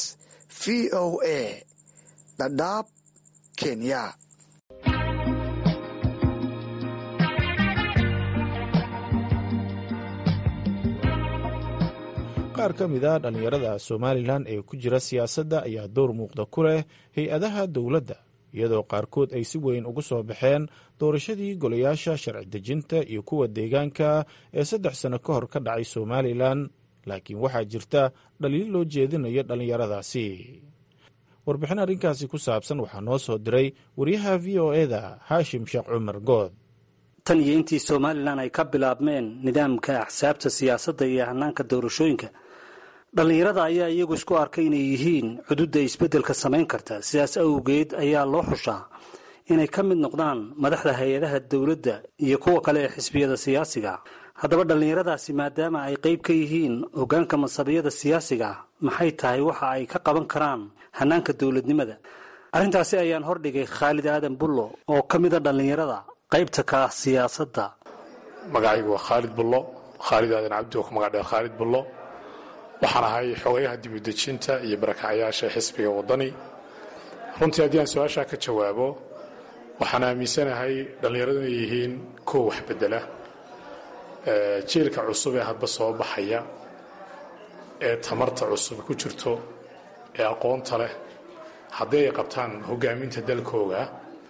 v o a dhadhaab kenya
qaar ka mid a dhallinyarada somalilan ee ku jira siyaasadda ayaa door muuqda ku leh hay-adaha dowladda iyadoo qaarkood ay si weyn ugu soo baxeen doorashadii golayaasha sharci dejinta iyo kuwa deegaanka ee saddex sano ka hor ka dhacay somalilan laakiin waxaa jirta dhaliil loo jeedinayo dhallinyaradaasi warbixin arrinkaasi ku saabsan waxaa noo soo diray wariyaha v o eda haashim sheekh cumar good
tan iyo intii somalilan ay ka bilaabmeen nidaamka axsaabta siyaasadda iyo hanaanka doorashooyinka dhallinyarada ayaa iyagu isku arkay inay yihiin cududda isbeddelka samayn karta sidaas awgeed ayaa loo xushaa inay ka mid noqdaan madaxda hay-adaha dowladda iyo kuwa kale ee xisbiyada siyaasiga haddaba dhallinyaradaasi maadaama ay qayb ka yihiin hoggaanka masabiyada siyaasiga maxay tahay waxa ay ka qaban karaan hanaanka dowladnimada arrintaasi ayaan hordhigay khaalid aadan bullo oo ka mida dhallinyarada qaybta ka ah siyaasadda
magacaygu waa khaalid bullo khaalid aadan cabdi oo ku magac dheer khaalid bullo waxaan ahay xogayaha dibudejinta iyo barakacyaasha xisbiga waddani runtii haddii aan su-aashaa ka jawaabo waxaan aaminsanahay dhallinyaradu inay yihiin kuwa wax bedela jiilka cusub ee hadba soo baxaya ee tamarta cusub ku jirto ee aqoonta leh haddii ay qabtaan hogaaminta dalkooga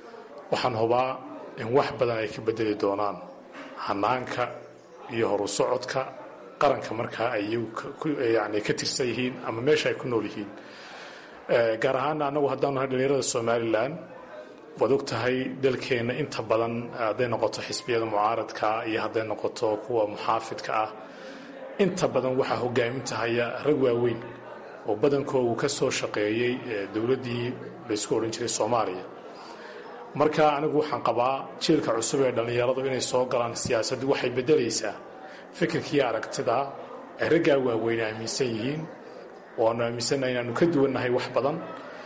waxaan hubaa in wax badan ay ka bedeli doonaan hanaanka iyo horu socodka qaranka markaa ay yani ka tirsan yihiin ama meesha ay ku nool yihiin gaar ahaana annagu haddaanu nahay dhalinyarada somalilan waad og tahay dalkeenna inta badan hadday noqoto xisbiyada mucaaradka iyo hadday noqoto kuwa muxaafidka ah inta badan waxaa hogaaminta haya rag waaweyn oo badankoodu ka soo shaqeeyey dowladdii laysku odhan jiray soomaaliya marka anigu waxaan qabaa jiilka cusub ee dhallinyaradu inay soo galaan siyaasaddu waxay beddelaysaa fikirkii aragtida ay raggaa waaweyn aaminsan yihiin waanu aaminsannaha inaanu ka duwannahay wax badan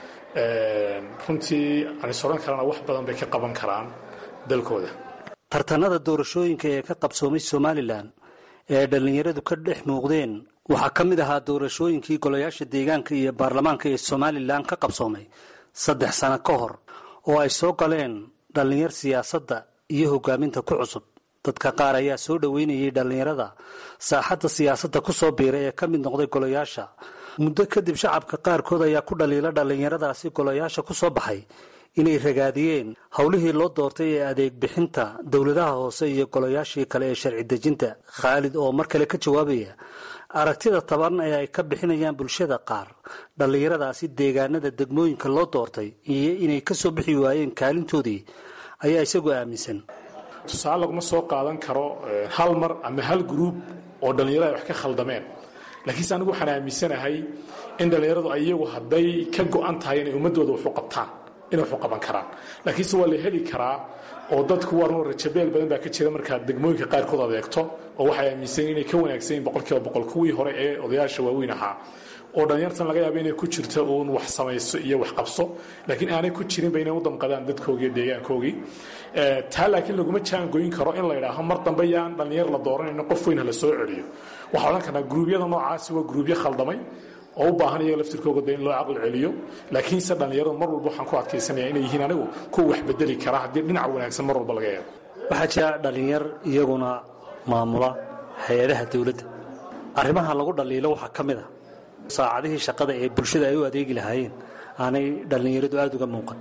runtii anis odhan karana wax badan bay ka qaban karaan dalkooda
tartanada doorashooyinka ee ka qabsoomay somalilan ee dhallinyaradu ka dhex muuqdeen waxaa ka mid ahaa doorashooyinkii golayaasha deegaanka iyo baarlamaanka ee somalilan ka qabsoomay saddex sano ka hor oo ay soo galeen dhallinyar siyaasadda iyo hogaaminta ku cusub dadka qaar ayaa soo dhoweynayay dhallinyarada saaxadda siyaasadda ku soo biiray ee ka mid noqday golayaasha muddo kadib shacabka qaarkood ayaa ku dhaliila dhallinyaradaasi golayaasha ku soo baxay inay ragaadiyeen howlihii loo doortay ee adeeg bixinta dowladaha hoose iyo golayaashii kale ee sharci dejinta khaalid oo mar kale ka jawaabaya aragtida taban ee ay ka bixinayaan bulshada qaar dhallinyaradaasi deegaanada degmooyinka loo doortay iyo inay ka soo bixi waayeen kaalintoodii ayaa isagu aaminsan
tusaale laguma soo qaadan karo hal mar ama hal gruub oo dhallinyarada ay wax ka khaldameen laakiinse anigu waxaan aaminsanahay in dhallinyaradu iyagu hadday ka go-an tahay inay ummadooda waxu qabtaan inay waxu qaban karaan laakiinse waa la heli karaa oo dadku waa rajabeel badan baa ka jira markaad degmooyinka qaarkood adeegto oo waxay aaminsan inay ka wanaagsan yihin boqolkiiba boqol kuwii hore ee odayaasha waaweyn ahaa oo dhallinyartan laga yaaba inay ku jirto uun wax samayso iyo wax qabso laakiin aanay ku jirinba inay u damqadaan dadkoogii iyo deegaankoogii taa laakiin laguma jaangoyn karo in la yidhaaho mar dambe yaan dhallinyar la dooranayno qof weyn ha la soo celiyo waxaa odhan karnaa gruubyada noocaasi waa gruubyo khaldamay oo u baahan iyaga laftirkooga de in loo caqli celiyo laakiinse dhallinyaradu mar walba waxaan ku adkaysanaya inay yihiin anigu kuwa wax bedeli kara haddii dhinac wanaagsan mar walba laga eego
waxaa jira dhallinyar iyaguna maamula hay-adaha dowladda arrimaha lagu dhaliilo waxaa ka mid a saacadihii shaqada ee bulshada ay u adeegi lahaayeen aanay dhallinyaradu aada uga muuqan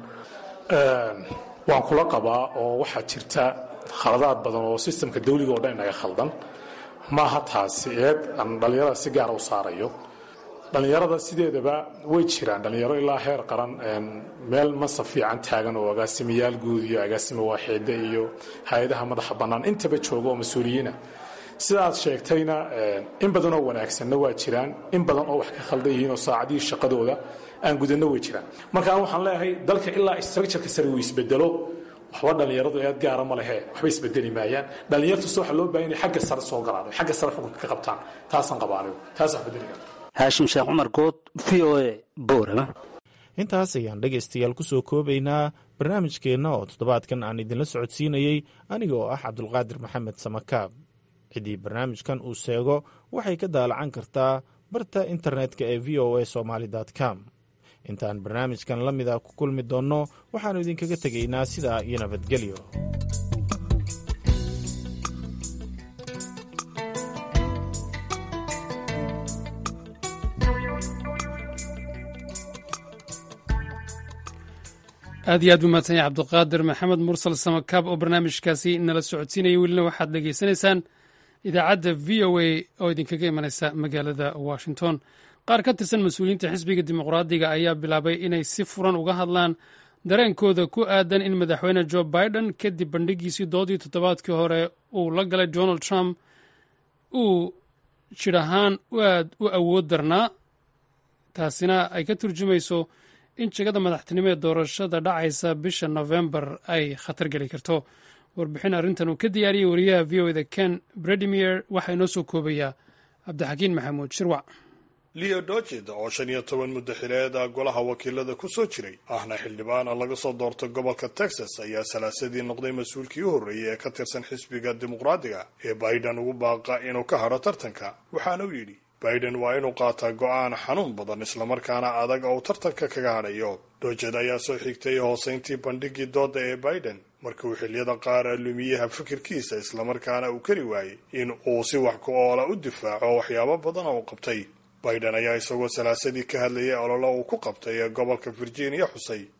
waan kula qabaa oo waxaa jirta khaladaad badan oo sistamka dawliga oo dhan inaga khaldan maaha taasi eed aan dhallinyarada si gaara u saarayo dhallinyarada sideedaba way jiraan dhallinyaro ilaa heer qaran meel masa fiican taagan oo agaasimayaal guud iyo agaasimo waaxiide iyo hay-adaha madaxa bannaan intaba jooga oo mas-uuliyiina sidaad sheegtayna in badan oo wanaagsanna waa jiraan in badan oo wax ka khaldan yihiin oo saacadihii shaqadooda aan gudanno way jiraan marka an waxaan leeyahay dalka ilaa structureka sare uu isbedelo waxba dhallinyaradu eed gaara ma lehe waxba isbedeli maayaan dhallinyartuse waxaa loo bahan inay xagga sare soo galaan xagga sare xukunka ka qabtaan taasaan qabaa anigu taas wax bedeli kara
haashim sheekh cumar good v o a boorama
intaas ayaan dhegaystayaal ku soo koobaynaa barnaamijkeenna oo toddobaadkan aan idinla socodsiinayey aniga oo ah cabdulqaadir maxamed samakaab ciddii barnaamijkan uu seego waxay ka daalacan kartaa barta internetka ee v o a somaali com intaan barnaamijkan la mida ku kulmi doonno waxaannu idinkaga tegaynaa sidaa iyo nabadgelyo
aad iyo aad buu mahadsan yahay cabdiqaadir maxamed mursal samakaab oo barnaamijkaasi nala socodsiinaya welina waxaad dhegaysanaysaan idaacadda v o a oo idinkaga imanaysa magaalada washington qaar ka tirsan mas-uuliyiinta xisbiga dimuqraadiga ayaa bilaabay inay si furan uga hadlaan dareenkooda ku aadan in madaxweyne jo biden kadib bandhigiisii doodii toddobaadkii hore uu la galay donald trump uu jir ahaan aad u awood darnaa taasina ay ka turjumayso in jegada madaxtinimo ee doorashada dhacaysa bisha nofembar ay khatar geli karto warbixin arrintan uu ka diyaariyey wariyaha v o eda ken bredimier waxaa inoo soo koobayaa cabdixakiin maxamuud shirwac
leo docid oo shan iyo toban muddo xileeda golaha wakiilada ku soo jiray ahna xildhibaan laga soo doortay gobolka texas ayaa salaasadii noqday mas-uulkii u horreeyay ee ka tirsan xisbiga dimuqraadiga ee biden ugu baaqa inuu ka hadho tartanka waxaana uu yidhi biden waa inuu qaataa go-aan xanuun badan islamarkaana adag oo uu tartanka kaga hadhayo docid ayaa soo xigtay hoosayntii bandhigii dooda ee biden markii uu xiliyada qaar lumiyaha fikirkiisa islamarkaana uu kari waayey in uu si wax ku oola u difaaco waxyaabo badan oo uu qabtay biden ayaa isagoo salaasadii ka hadlayay ololo uu ku qabtay ee gobolka virginia xusay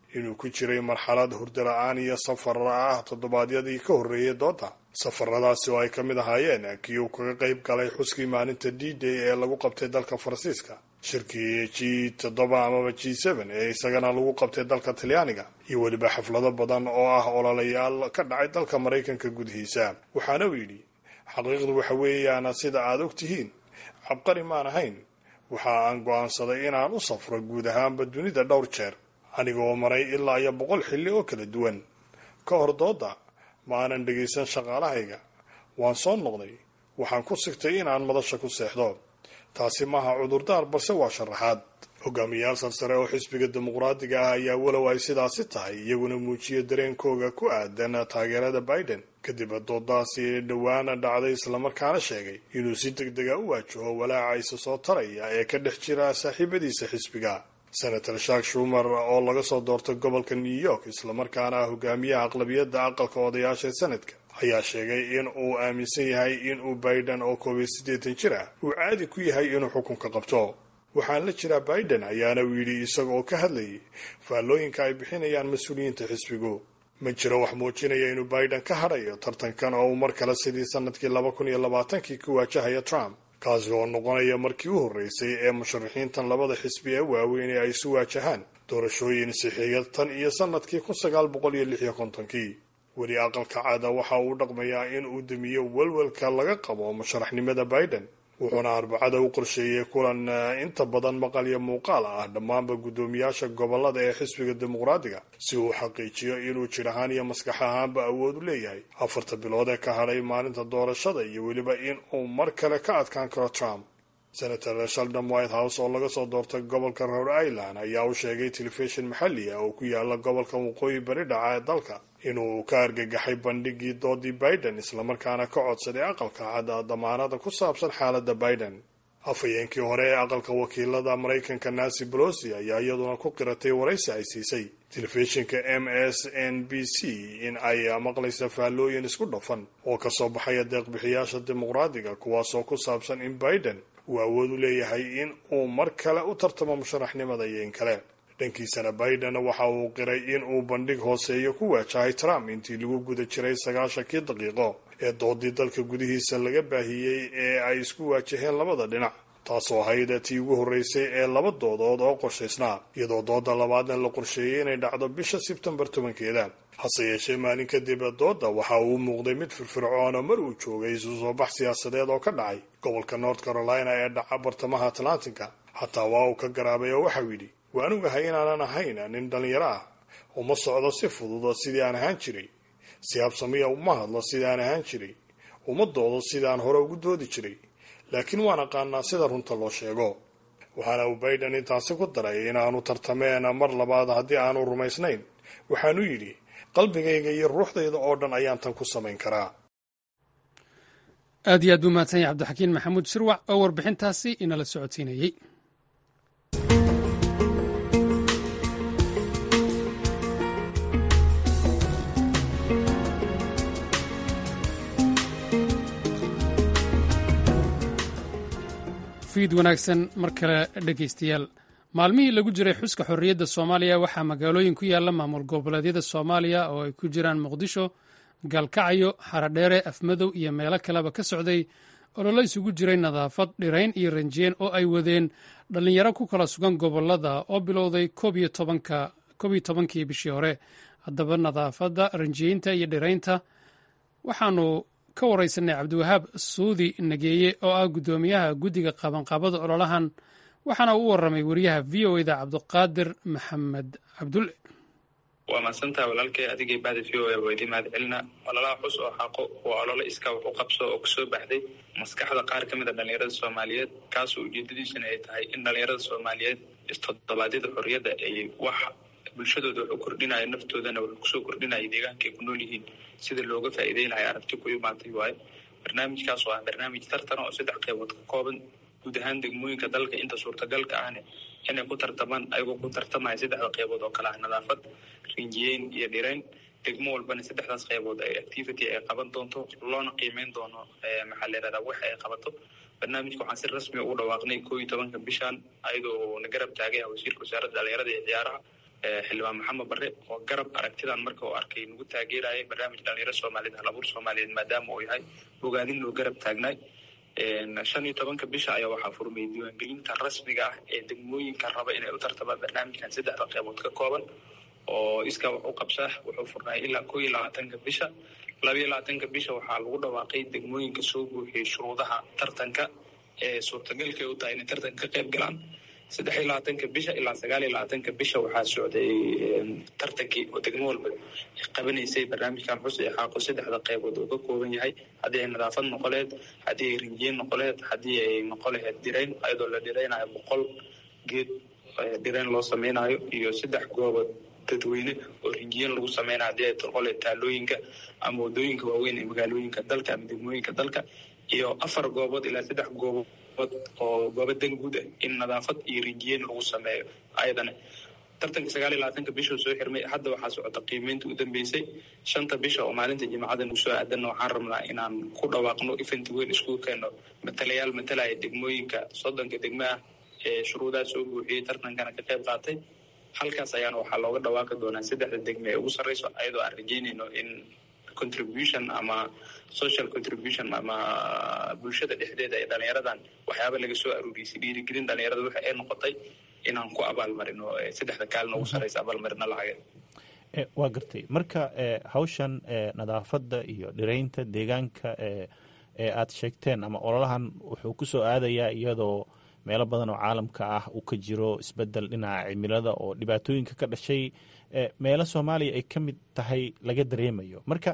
inuu ku jiray marxalad hurdala-aan iyo safar ah toddobaadyadii ka horreeyay dooda safaradaasi oo ay ka mid ahaayeen kii uu kaga qayb galay xuskii maalinta d day ee lagu qabtay dalka faransiiska shirkii g toddoba amaba g seven ee isagana lagu qabtay dalka talyaaniga iyo weliba xaflado badan oo ah ololayaal ka dhacay dalka maraykanka gudihiisa waxaana uu yidhi xaqiiqdu waxa weeyaan sida aad og tihiin cabqari maan ahayn waxa aan go'aansaday inaan u safro guud ahaanba dunida dhowr jeer anigoo maray ilaa iyo boqol xilli oo kala duwan ka hor dooda ma aanan dhegaysan shaqaalahayga waan soo noqday waxaan ku sigtay inaan madasha ku seexdo taasi maaha cudurdaar balse waa sharaxaad hogaamiyayaal sarsare oo xisbiga dimuqraadiga ah ayaa walow ay sidaasi tahay iyaguna muujiya dareenkooga ku aadan taageerada biden kadib doodaasi dhowaana dhacday islamarkaana sheegay inuu si deg dega u waajaho walaaca isa soo taraya ee ka dhex jira saaxiibadiisa xisbiga senator shark shumer oo laga soo doortay gobolka new york islamarkaana ah hogaamiyaha aqlabiyadda aqalka odayaasha sanadka ayaa sheegay in uu aaminsan yahay in uu biden oo koob iyo siddeetan jir ah uu caadi ku yahay inuu xukunka qabto waxaan la jiraa biden ayaana uu yidhi isaga oo ka hadlayay faallooyinka ay bixinayaan mas-uuliyiinta xisbigu ma jiro wax muujinaya inuu biden ka hadhayo tartankan oo uu mar kale sidii sanadkii laba kun iyo labaatankii ku waajahaya trump kaasi oo noqonaya markii u horreysay ee musharaxiintan labada xisbi ee waaweyn ee ay isu waajahaan doorashooyin sixiya tan iyo sanadkii kun sagaal boqol iyo lix iyo kontonkii weli aqalka cada waxa uu dhaqmayaa in uu damiyo welwelka laga qabo musharaxnimada biden wuxuuna arbacada u qorsheeyey kulan inta badan maqal iyo muuqaal ah dhammaanba guddoomiyaasha gobolada ee xisbiga dimuqraadiga si uu xaqiijiyo inuu jir ahaan iyo maskax ahaanba awood u leeyahay afarta bilood ee ka hadhay maalinta doorashada iyo weliba in uu mar kale ka adkaan karo trump senator sheldon white house oo laga soo doortay gobolka rhode island ayaa u sheegay telefishin maxalli ah oo ku yaala gobolka waqooyi bari dhaca ee dalka inuu ka argagaxay bandhigii doodii biden islamarkaana ka codsaday aqalka cadda damaanada ku saabsan xaaladda biden afhayeenkii hore ee aqalka wakiilada maraykanka nancy bolosi ayaa iyaduna ku qiratay waraysi ay siisay telefishinka m s n b c in ay maqlaysa faallooyin isku dhafan oo kasoo baxaya deeqbixiyaasha dimuqraadiga kuwaasoo ku saabsan in biden uu awood u leeyahay in uu mar kale u tartamo musharaxnimada iyo in kale dhankiisana biden waxa uu qiray in uu bandhig hooseeyo ku waajahay trump intii lagu guda jiray sagaashankii daqiiqo ee doodii dalka gudihiisa laga baahiyey ee ay isku waajaheen labada dhinac taasoo ahayd tii ugu horreysay ee laba doodood oo qorshaysnaa iyadoo dooda labaadna la qorsheeyey inay dhacdo bisha sebtembar tobankeeda hase yeeshee maalin kadib dooda waxa uu muuqday mid firfircoona mar uu joogay isu soo bax siyaasadeed oo ka dhacay gobolka north carolina ee dhaca bartamaha atlantinka xataa waa uu ka garaabay oo waxau yidhi waan ogahay inaanan ahayn nin dhallinyaro ah uma socdo si fudud sidii aan ahaan jiray si habsamiya uma hadlo sidii aan ahaan jiray uma doodo sidii aan hore ugu doodi jiray laakiin waan aqaanaa sida runta loo sheego waxaana uu biden intaasi ku daray inaanu tartameen mar labaad haddii aanu rumaysnayn waxaanu yidhi qalbigayga iyo ruuxdayda oo dhan ayaan tan ku samayn karaa
aad iyo aad buu mahadsan yahay cabdixakiin maxamuud shirwac oo warbixintaasi inala socodsiinayey fiid wanaagsan mar kale dhegaystayaal maalmihii lagu jiray xuska xorriyadda soomaaliya waxaa magaalooyin ku yaalla maamul goboleedyada soomaaliya oo ay ku jiraan muqdisho gaalkacyo xaradheere afmadow iyo meelo kaleba ka socday ololo isugu jiray nadaafad dhirayn iyo ranjiyeen oo ay wadeen dhallinyaro ku kala sugan gobolada oo bilowday koob iyo tobankii bishii hore haddaba nadaafadda ranjiyeynta iyo dhiraynta waxaanu ka waraysanay cabdiwahaab suudi nageeye oo ah guddoomiyaha guddiga qabanqaabada ololahan waxaana uu u warramay wariyaha v o eda cabdiqaadir maxamed cabdulle
waa mahadsantaha walaalkay adigay bahda v o e waa idiin mahad celina ololaha xus oo xaqo waa ololo iska wax u qabso oo kasoo baxday maskaxda qaar ka mid a dhallinyarada soomaaliyeed kaasoo ujeedadiisana ay tahay in dhallinyarada soomaaliyeed istodobaadyada xorriyadda ay wax bulshadooda wax u kordhinayo naftoodana wax kusoo kordhinayo deegaanka ay ku nool yihiin sida looga faa'iideyn lahay aragti ku imaatay waayo barnaamijkaas oo ah barnaamij tartan oo saddex qeybood ka kooban guud ahaan degmooyinka dalka inta suurtagalka ahne inay ku tartamaan ayagoo ku tartamaya saddexda qeybood oo kale ah nadaafad rinjiyeyn iyo dhirayn degmo walbana saddexdaas qeybood ay activity ay qaban doonto loona qiimeyn doono maxaa la yihahdaa wax ay qabato barnaamijka waxaan si rasmi ugu dhawaaqnay koo iyo tobanka bishan ayadoo na garab taagay wasiirka wasaaradda dhalinyarada iyo ciyaaraha xildhibaan maxamed barre oo garab aragtidan marka uu arkay nagu taageerayay barnaamij dhalinyaro soomaaliyeed halabuur soomaaliyeed maadaama uu yahay bogaadin loo garab taagnaay shan iyo tobanka bisha ayaa waxaa furmay diiwaangelinta rasmiga ah ee degmooyinka raba inay u tartamaan barnaamijkan saddexda qeybood ka kooban oo iskaa wax u qabsaa wuxuu furnaay ilaa koo iyo labaatanka bisha laba iyo labaatanka bisha waxaa lagu dhawaaqay degmooyinka soo buuxiyey shuruudaha tartanka ee suurtagalka u tahay inay tartanka ka qayb galaan saddex iyo labaatanka bisha ilaa sagaal iyo labaatanka bisha waxaa socday tartankii oo degmo walba qabanaysay barnaamijkan xus ee xaaqo saddexda qeybood oo ka kooban yahay haddii ay nadaafad noqoleed haddii ay rinjiyen noqoleed haddii ay noqo laheyd dhirayn ayadoo la dhiraynayo boqol geed dhirayn loo samaynayo iyo saddex goobood dadweyne oo rinjiyen lagu sameynayo haddii ay noqole taalooyinka ama wadooyinka waaweyn ee magaalooyinka dalka ama degmooyinka dalka iyo afar goobood ilaa saddex goobood oo goobo dan guud ah in nadaafad iyo rinjiyen lagu sameeyo ayadana tartanka sagaal iyo labaatanka bishuu soo xirmay hadda waxaa socota qiimeynta u dambeysay shanta bisha oo maalinta jimcada nagu soo aadanna waxaan rabnaa inaan ku dhawaaqno event weyn iskugu keeno matalayaal matalaya degmooyinka soddonka degmo ah ee shuruudaha soo buuxiyey tartankana ka qayb qaatay halkaas ayaana waxaa looga dhawaaqi doonaa saddexda degme ee ugu sarreyso ayadoo aan rajeynayno in contribution ama social contribution ama bulshada dhexdeeda ee dhalinyaradan waxyaaba laga soo aruuriyey dhiirigelin dhalinyarada waxa ay noqotay inaan ku abaalmarino saddexda kaalin ugu sarreysa abaalmarino lacageed
waa gartay marka hawshan nadaafadda iyo dhiraynta deegaanka ee aad sheegteen ama ololahan wuxuu ku soo aadayaa iyadoo meelo badan oo caalamka ah uu ka jiro isbedel dhinaca cimilada oo dhibaatooyinka ka dhashay meelo soomaaliya ay ka mid tahay laga dareemayo marka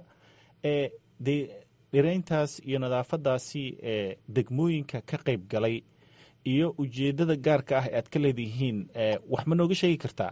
de dhirayntaas iyo nadaafadaasi degmooyinka ka qayb galay iyo ujeedada gaarka ah ee aad ka leedihiin wax ma nooga sheegi kartaa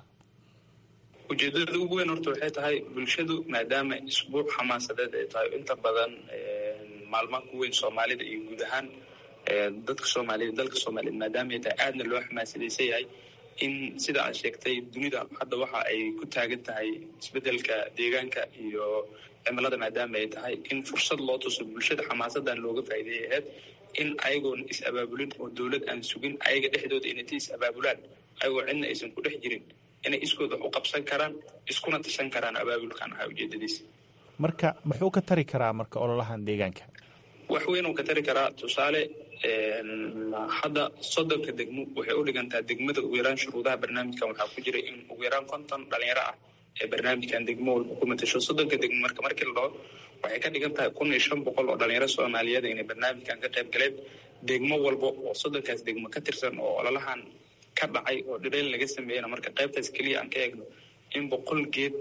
ujeedada ugu weyn horta waxay tahay bulshadu maadaama isbuuc xamaasadeed ay tahay inta badan maalmaha ku weyn soomaalida iyo guud ahaan dadka soomaaliyeed dalka soomaaliyeed maadaama ay tahay aadna loo xamaasadaysan yahay in sida aad sheegtay dunida hadda waxa ay ku taagan tahay isbedelka deegaanka iyo cimilada maadaama ay tahay in fursad loo tuso bulshada xamaasadan looga faa'iideeyay ahayd in ayagoon is abaabulin oo dowlad aan sugin ayaga dhexdooda inay is abaabulaan ayagoo cidna aysan ku dhex jirin inay iskooda wax u qabsan karaan iskuna tashan karaan abaabulkan ahaa ujeedadiisa
marka muxuu ka tari karaa marka ololahan deegaanka
wax weyn uu ka tari karaa tusaale hadda soddonka degmo waxay u dhigantaa degmada ugu yaraan shuruudaha barnaamijkan waxaa ku jira in ugu yaraan konton dhalinyaro ah ee barnaamijkan degmo walba ku matasho soddonka degmo marka markii la dhaho waxay ka dhigan tahay kun iyo shan boqol oo dhalinyaro soomaaliyeed inay barnaamijkan ka qayb galeen degmo walba oo soddonkaas degmo ka tirsan oo ololahan ka dhacay oo dhirayn laga sameeyana marka qaybtaas keliya aan ka eegno in boqol geed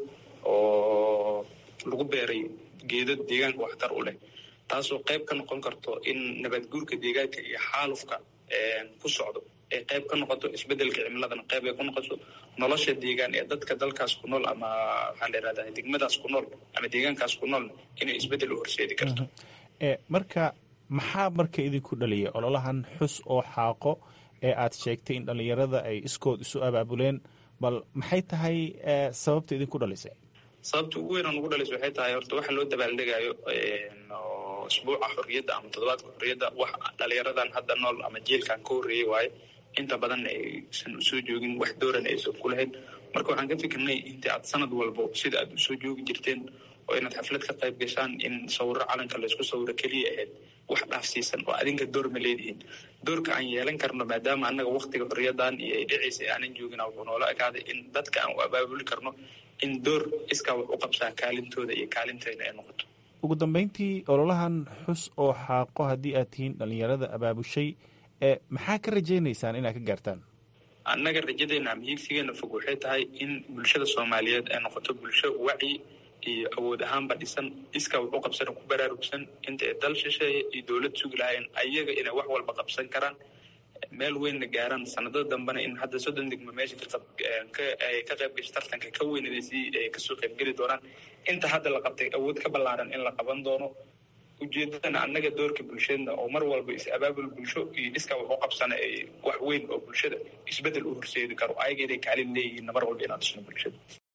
oo lagu beeray geedo deegaanka waxtar u leh taasoo qayb ka noqon karto in nabadguurka deegaanka iyo xaalufka ku socdo ay qayb ka noqoto isbedelka cimiladana qayb ay ku noqoto nolosha deegaan ee dadka dalkaas ku nool ama waxaan leerahdaa degmadaas ku nool ama deegaankaas ku nool inay isbedel u horseedi karto
marka maxaa marka idinku dhaliyay ololahan xus oo xaaqo ee aad sheegtay in dhallinyarada ay iskood isu abaabuleen bal maxay tahay sababta idinku dhalisay
sababta ugu weyn oo nagu dhalaysa waxay tahay horta waxa loo dabaaldegayo isbuuca xorriyadda ama toddobaadka xorriyadda wax dhalinyaradan hadda nool ama jeelkan ka horreeyey waaye inta badan aysan usoo joogin wax dooran aysan ku lahayn marka waxaan ka fikirnay intii aad sanad walbo sida aad usoo joogi jirteen oo inaad xaflad ka qayb gashaan in sawiro calanka laysku sawiro keliya ahayd wax dhaafsiisan oo adinka door ma leedihiin doorka aan yeelan karno maadaama annaga waktiga xorriyadan iyo ay dhicaysa aanan joogina wuxuu noola ekaaday in dadka aan u abaabuli karno in door iskaa wax u qabsaa kaalintooda iyo kaalinteyna ay noqoto
ugu dambeyntii ololahan xus oo xaaqo haddii aad tihiin dhallinyarada abaabushay ee maxaa ka rajaynaysaan inaad ka gaartaan
annaga rajadeena ama hiigsigeena fog waxay tahay in bulshada soomaaliyeed ay noqoto bulsho wacyi iyo awood ahaanba dhisan iskaa wax u qabsana ku baraarugsan inta ay dal shisheeye iyo dowlad sugi lahaayeen ayaga inay wax walba qabsan karaan meel weynna gaaraan sanadada dambena in hadda soddon degmo meesha ay ka qayb gasho tartanka ka weyn inay sii kasoo qaybgeli doonaan inta hadda la qabtay awood ka ballaaran in la qaban doono ujeedadana annaga doorka bulshadna oo mar walba is abaabul bulsho iyo iskaa wax u qabsana ay wax weyn oo bulshada isbedel u horseedi karo ayaga inay kaalin leeyihiinna mar walba inaan dhisno bulshada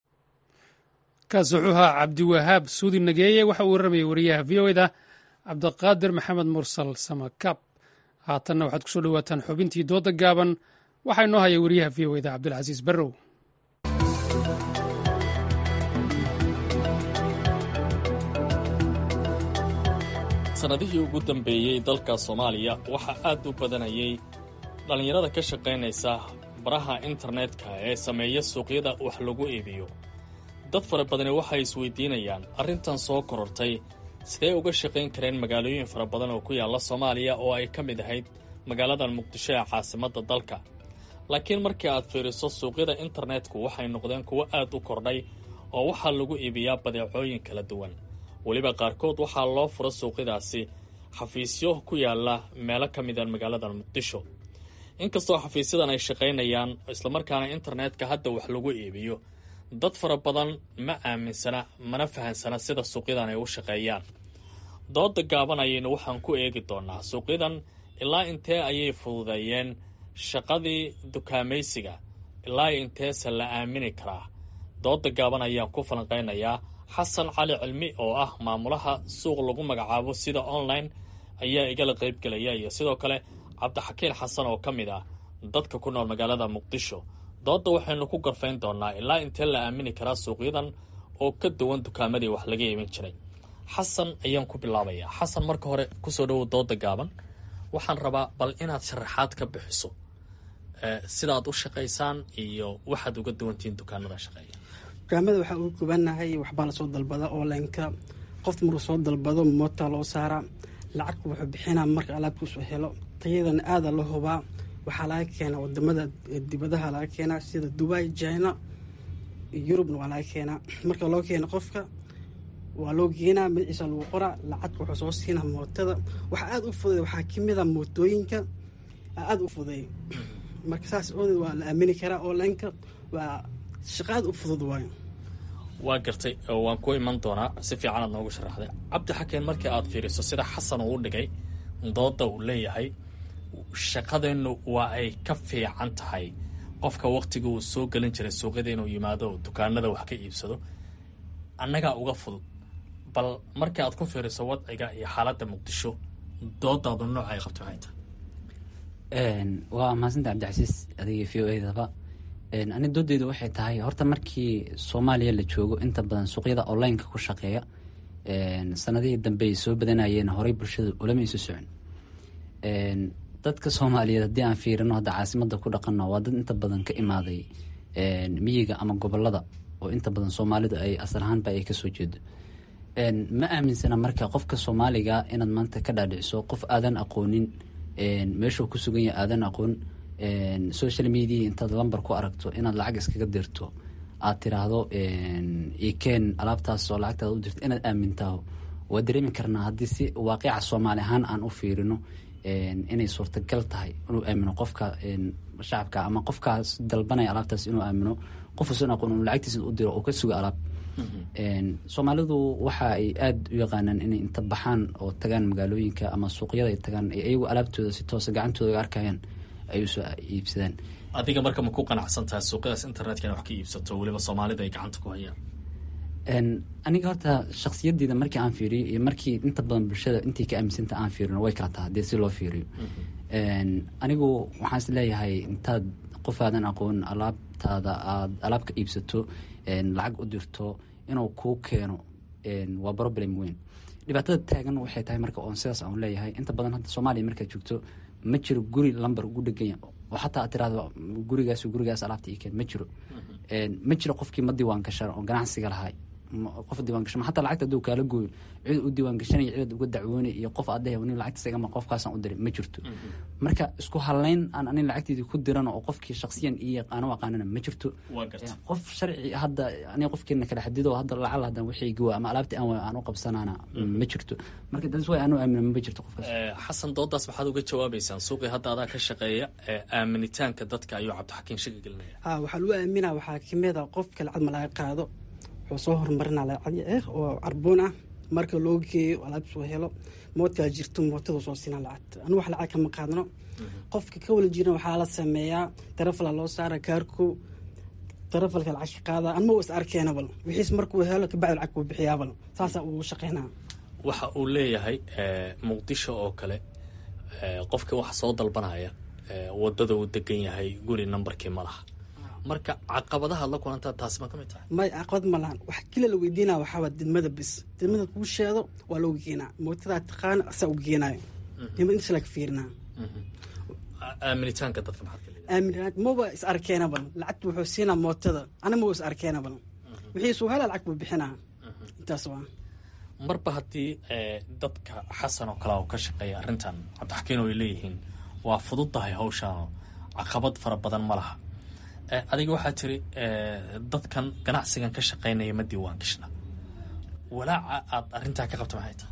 kaas wuxuu ahaa cabdiwahaab suudi nageeye waxa uu warramayay wariyaha v o eda cabdiqaadir maxamed mursal samakab haatanna waxaad kusoo dhowaataan xubintii dooda gaaban waxaa inoo haya wariyaha v o eda cabdilcasiis barrow
sannadihii ugu dambeeyey dalka soomaaliya waxaa aad u badanayay dhallinyarada ka shaqaynaysa baraha internetka ee sameeya suuqyada wax lagu iibiyo dad fara badani waxay isweydiinayaan arrintan soo korortay sidee uga shaqayn kareen magaalooyin fara badan oo ku yaalla soomaaliya oo ay ka mid ahayd magaaladan muqdisho ee caasimadda dalka laakiin markii aad fiiriso suuqyada internetku waxay noqdeen kuwo aad u kordhay oo waxaa lagu iibiyaa badeecooyin kala duwan weliba qaarkood waxaa loo fura suuqyadaasi xafiisyo ku yaalla meelo ka mida magaalada muqdisho inkastoo xafiisyadan ay shaqaynayaan islamarkaana internetka hadda wax lagu iibiyo dad fara badan ma aaminsana mana fahansana sida suuqyadan ay u shaqeeyaan dooda gaaban ayaynu waxaan ku eegi doonaa suuqyadan ilaa intee ayay fududeeyeen shaqadii dukaamaysiga ilaa inteese la aamini karaa dooda gaaban ayaan ku falanqaynayaa xasan cali cilmi oo ah maamulaha suuq lagu magacaabo sida online ayaa igala qaybgelaya iyo sidoo kale cabdixakiin xasan oo ka mid ah dadka ku nool magaalada muqdisho doodda waxaynu ku garfayn doonaa ilaa intee la aamini karaa suuqyadan oo ka duwan dukaamadii wax laga iibin jiray xasan ayaan ku bilaabayaa xasan marka hore kusoo dhowow dooda gaaban waxaan rabaa bal inaad sharaxaad ka bixiso sidaad u shaqaysaan iyo waxaad uga duwantihiin dukaanada shaqeeya
dukaamada waxaa ugu gubanahay waxbaa lasoo dalbada onlineka qof maruu soo dalbado moota loo saara lacag wuxuu bixinaa marka alaabkiisu helo tayadana aada la hubaa waxaa laga keenaa wadamada dibadaha laga keenaa sida dubai china yurubna waa laga keenaa marka loo keena qofka waa loo geenaa magaciisa lagu qoraa lacagka wuxuu soo siinaa mootada waxaa aada u fuday waxaa kamid a mootooyinka aada u fuday marka saas oodeed waa la aamini karaa onlineka waa shaqa aada u fudud waayo
waa gartay waan ku iman doonaa si fiicanaad noogu sharaxday cabdi xakeen markii aad fiiriso sida xasan uu u dhigay dooda uu leeyahay shaqadeennu waa ay ka fiican tahay qofka waktiga uu soo gelin jiray suuqyada inuu yimaado dukaanada wax ka iibsado annagaa uga fudud bal markii aad ku fiiriso wadciga iyo xaaladda muqdisho doodaadu nooc ay qabto maxay
tahay waa mahadsanta cabdicasiis adiga v o edaba ani doodeydu waxay tahay horta markii soomaaliya la joogo inta badan suuqyada onlineka ku shaqeeya sanadihii dambe ay soo badanayeen horey bulshada ulama isu socon dadka soomaaliyeed haddii aan fiirino hadda caasimada ku dhaqano waa dad inta badan ka imaaday miyiga ama gobolada oo inta badan soomaalidu ay asal ahaanba ay kasoo jeedo ma aaminsana marka qofka soomaaliga inaad maanta ka dhaadhiciso qof aadan aqoonin meeshuu ku sugan yahay aadan aqoon social media intaad lamber ku aragto inaad lacag iskaga dirto aad tiraahdo ikeen alaabtaas oo lacagtaada u dirto inaad aamintaho waa dareemi karnaa haddii si waaqica soomaali ahaan aan u fiirino inay suurtagal tahay inuu aamino qofka shacabka ama qofkaas dalbanaya alaabtaas inuu aamino qofuusan aqoon inu lacagtiisa u diro oo ka suga alaab soomaalidu waxa ay aada u yaqaanaan inay inta baxaan oo tagaan magaalooyinka ama suuqyada ay tagaan iyagu alaabtooda si toosa gacantooda ga arkayaan ay usoo iibsadaan
adiga marka ma ku qanacsan tahay suuqyadaas internetka ina wax ka iibsato weliba soomaalida ay gacanta ku hayaan
aniga horta shaksiyadeyda markii aan fiiriyo iyo markii inta badan bulshada intii ka aaminsanta aan fiirino way kala taha hadii si loo fiiriyo anigu waxaan is leeyahay intaad qof aadan aqoon alaabtaada aad alaab ka iibsato lacag u dirto inuu kuu keeno waa problem weyn dhibaatada taagan waxay tahay marka oon sidaas aan leeyahay inta badan hadda soomaaliya markaad joogto ma jiro guri lamber ugu dheganya oo xataa aad tiraahdo gurigaas gurigaas alaabta ii keen ma jiro ma jiro qofkii ma diiwaan gashan oo ganacsiga lahay qof diiwaan gashan xataa lacagta hadduu kaala gooyo cid u diiwaan gashanaya cid uga dacwoonay iyo qof aad leeyahay nin lacagta sagama qofkaasaan u diray ma jirto marka isku halayn aan anin lacagteedii ku diran oo qofkii shaksiyan iyo aanu aqaanana ma jirto qof sharci hadda aniga qofkeena kala xadido hadda lacal hadan wixii gawa ama alaabtii aan aan u qabsanaana ma jirto marka das way aanu aamina ma jirto qofkaas
xasan doodaas maxaad uga jawaabaysaan suuqii hadda adaa ka shaqeeya aaminitaanka dadka ayuu cabdixakiin shaki gelinaya
ha waxaa lagu aaminaa waxaa kamid a qofka lacag ma laga qaado wuxuu soo horumarinaa lacag eh oo carboon ah marka loo geeyo alaabsoo helo moodkaa jirto mootada soo siinaa lacagta anu wax lacag kama qaadno qofka ka wala jiran waxaa la sameeyaa tarafala loo saara kaarko tarafalka lacag ka qaada anma is arkeena bal wixiis markuu helo kabacdi lacag kuu bixiyaa bal saasaa ugu shaqeynaa
waxa uu leeyahay muqdisho oo kale qofka wax soo dalbanaya wadada uu degan yahay guri nambarkii ma laha marka caqabadaha ad la kulantaa taasi ma ka mid tahay
may caqabad ma lahan wax kila la weydiinaya waxaa waa didmada bis didmada kuu sheedo waa loogu geenaa mootadaa taqaana asaa u geenaayo didmada intaas laga fiirinaa
aaminitaanka dadka maxaad ka leedahay
aaminaad maba is arkeena badan lacagta wuxuu siinaa mootada ana maba is arkeena badan wixii suu helaa lacag buu bixinaa intaas waa
marba haddii dadka xasan oo kale oo ka shaqeeya arrintan cabdixakiin oo ay leeyihiin waa fududdahay hawshaanoo caqabad fara badan ma laha adiga waxaa tiri dadkan ganacsigan ka shaqeynaya ma diiwaan gashna walaaca aad arrintaa ka qabta maxay tahay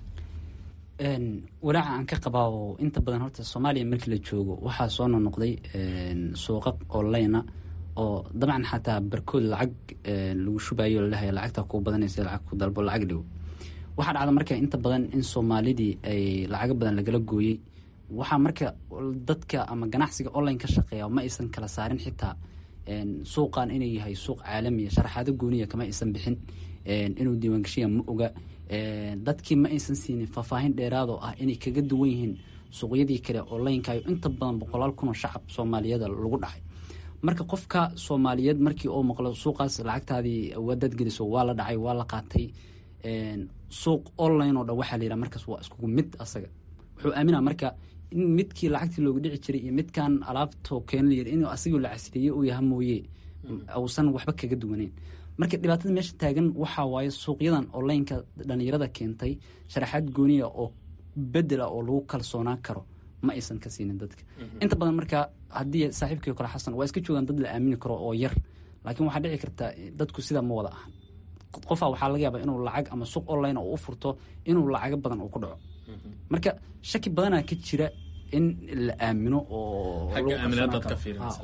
walaaca aan ka qabaa oo inta badan horta soomaaliya markii la joogo waxaa soo nonoqday suuqa online oo dabcan xataa barkood lacag lagu shubayo lalehay lacagta ku badanaysa lacag ku dalbo lacag dhigo waxaa dhacda marka inta badan in soomaalidii ay lacago badan lagala gooyey waxaa marka dadka ama ganacsiga online ka shaqeeya ma aysan kala saarin xitaa suuqan inuu yahay suuq caalamiya sharaxaado gooniya kama aysan bixin inuu diiwaangashiya ma oga dadkii ma aysan siinin faahfaahin dheeraadoo ah inay kaga duwan yihiin suuqyadii kale onlinekayo inta badan boqolaal kunoo shacab soomaaliyada lagu dhacay marka qofka soomaaliyeed markii uu maqlo suuqaas lacagtaadii wadaad geliso waa la dhacay waa la qaatay suuq online oo dhan waxaa la yidhaha markaas waa iskugu mid asaga wuxuu aaminaa marka in midkii lacagtii looga dhici jiray iyo midkan alaabto keen la yiri inuu asigoo la casriyeeye uu yaha mooye uusan waxba kaga duwaneyn marka dhibaatada meesha taagan waxaa waaye suuqyadan onlineka dhalinyarada keentay sharaxaad gooniya oo bedela oo lagu kalsoonaan karo ma aysan ka siinin dadka inta badan marka haddii saaxiibkii kale xasan waa iska joogaan dad la aamini karo oo yar laakiin waxaa dhici karta dadku sidaa ma wada ahan qofaa waxaa laga yaabaa inuu lacag ama suuq online oo u furto inuu lacago badan uu ku dhaco marka shaki badanaa ka jira in la aamino oo
xagga aaminaadaad ka fiirinaysa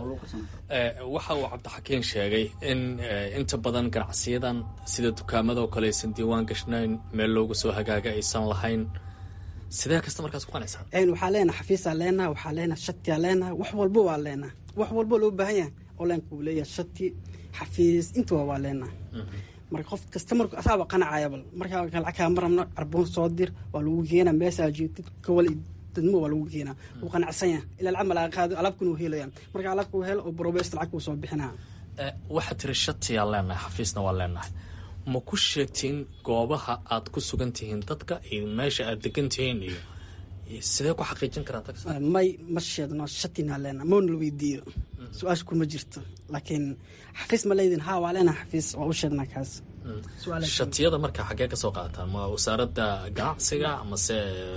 waxa uu cabdixakiin sheegay in inta badan ganacsiyadan sida dukaamada oo kale aysan diiwaan gashnayn meel loogu soo hagaaga aysan lahayn sidee kasta markaas ku qanaysaa
waxaa leenaha xafiisaa leenaha waxaa leenaha shatiyaa leenaha wax walbo waa leenaha wax walbo loo baahan yahay onlineka uu leeyahay shati xafiis intuba waa leenaha marka qof kasta marku asaaba qanacaya bal markaa lacag kaa marabno carboon soo dir waa lagu keenaa meeshaa jeedid kawal dadmo waa lagu keenaa wuu qanacsan yahay ilaa lacag ma laga qaado alaabkuna wuu helaya marka alaabka uu helo oo brobesto lacag kuu soo bixinaa
waxaa tiri shatiyaa leenahay xafiisna waa leenahay ma ku sheegtiin goobaha aad ku sugan tihiin dadka iyo meesha aad degan tihiin iyo sidee ku xaqiijin karaa tax
may ma sheedno shatinaa leenaha moona la weydiiyo su-aasha kuma jirto laakiin xafiis ma leydin ha waa leenaha xafiis waa u sheednaa kaas
shatiyada marka xaggee ka soo qaadataan ma wasaaradda ganacsiga amase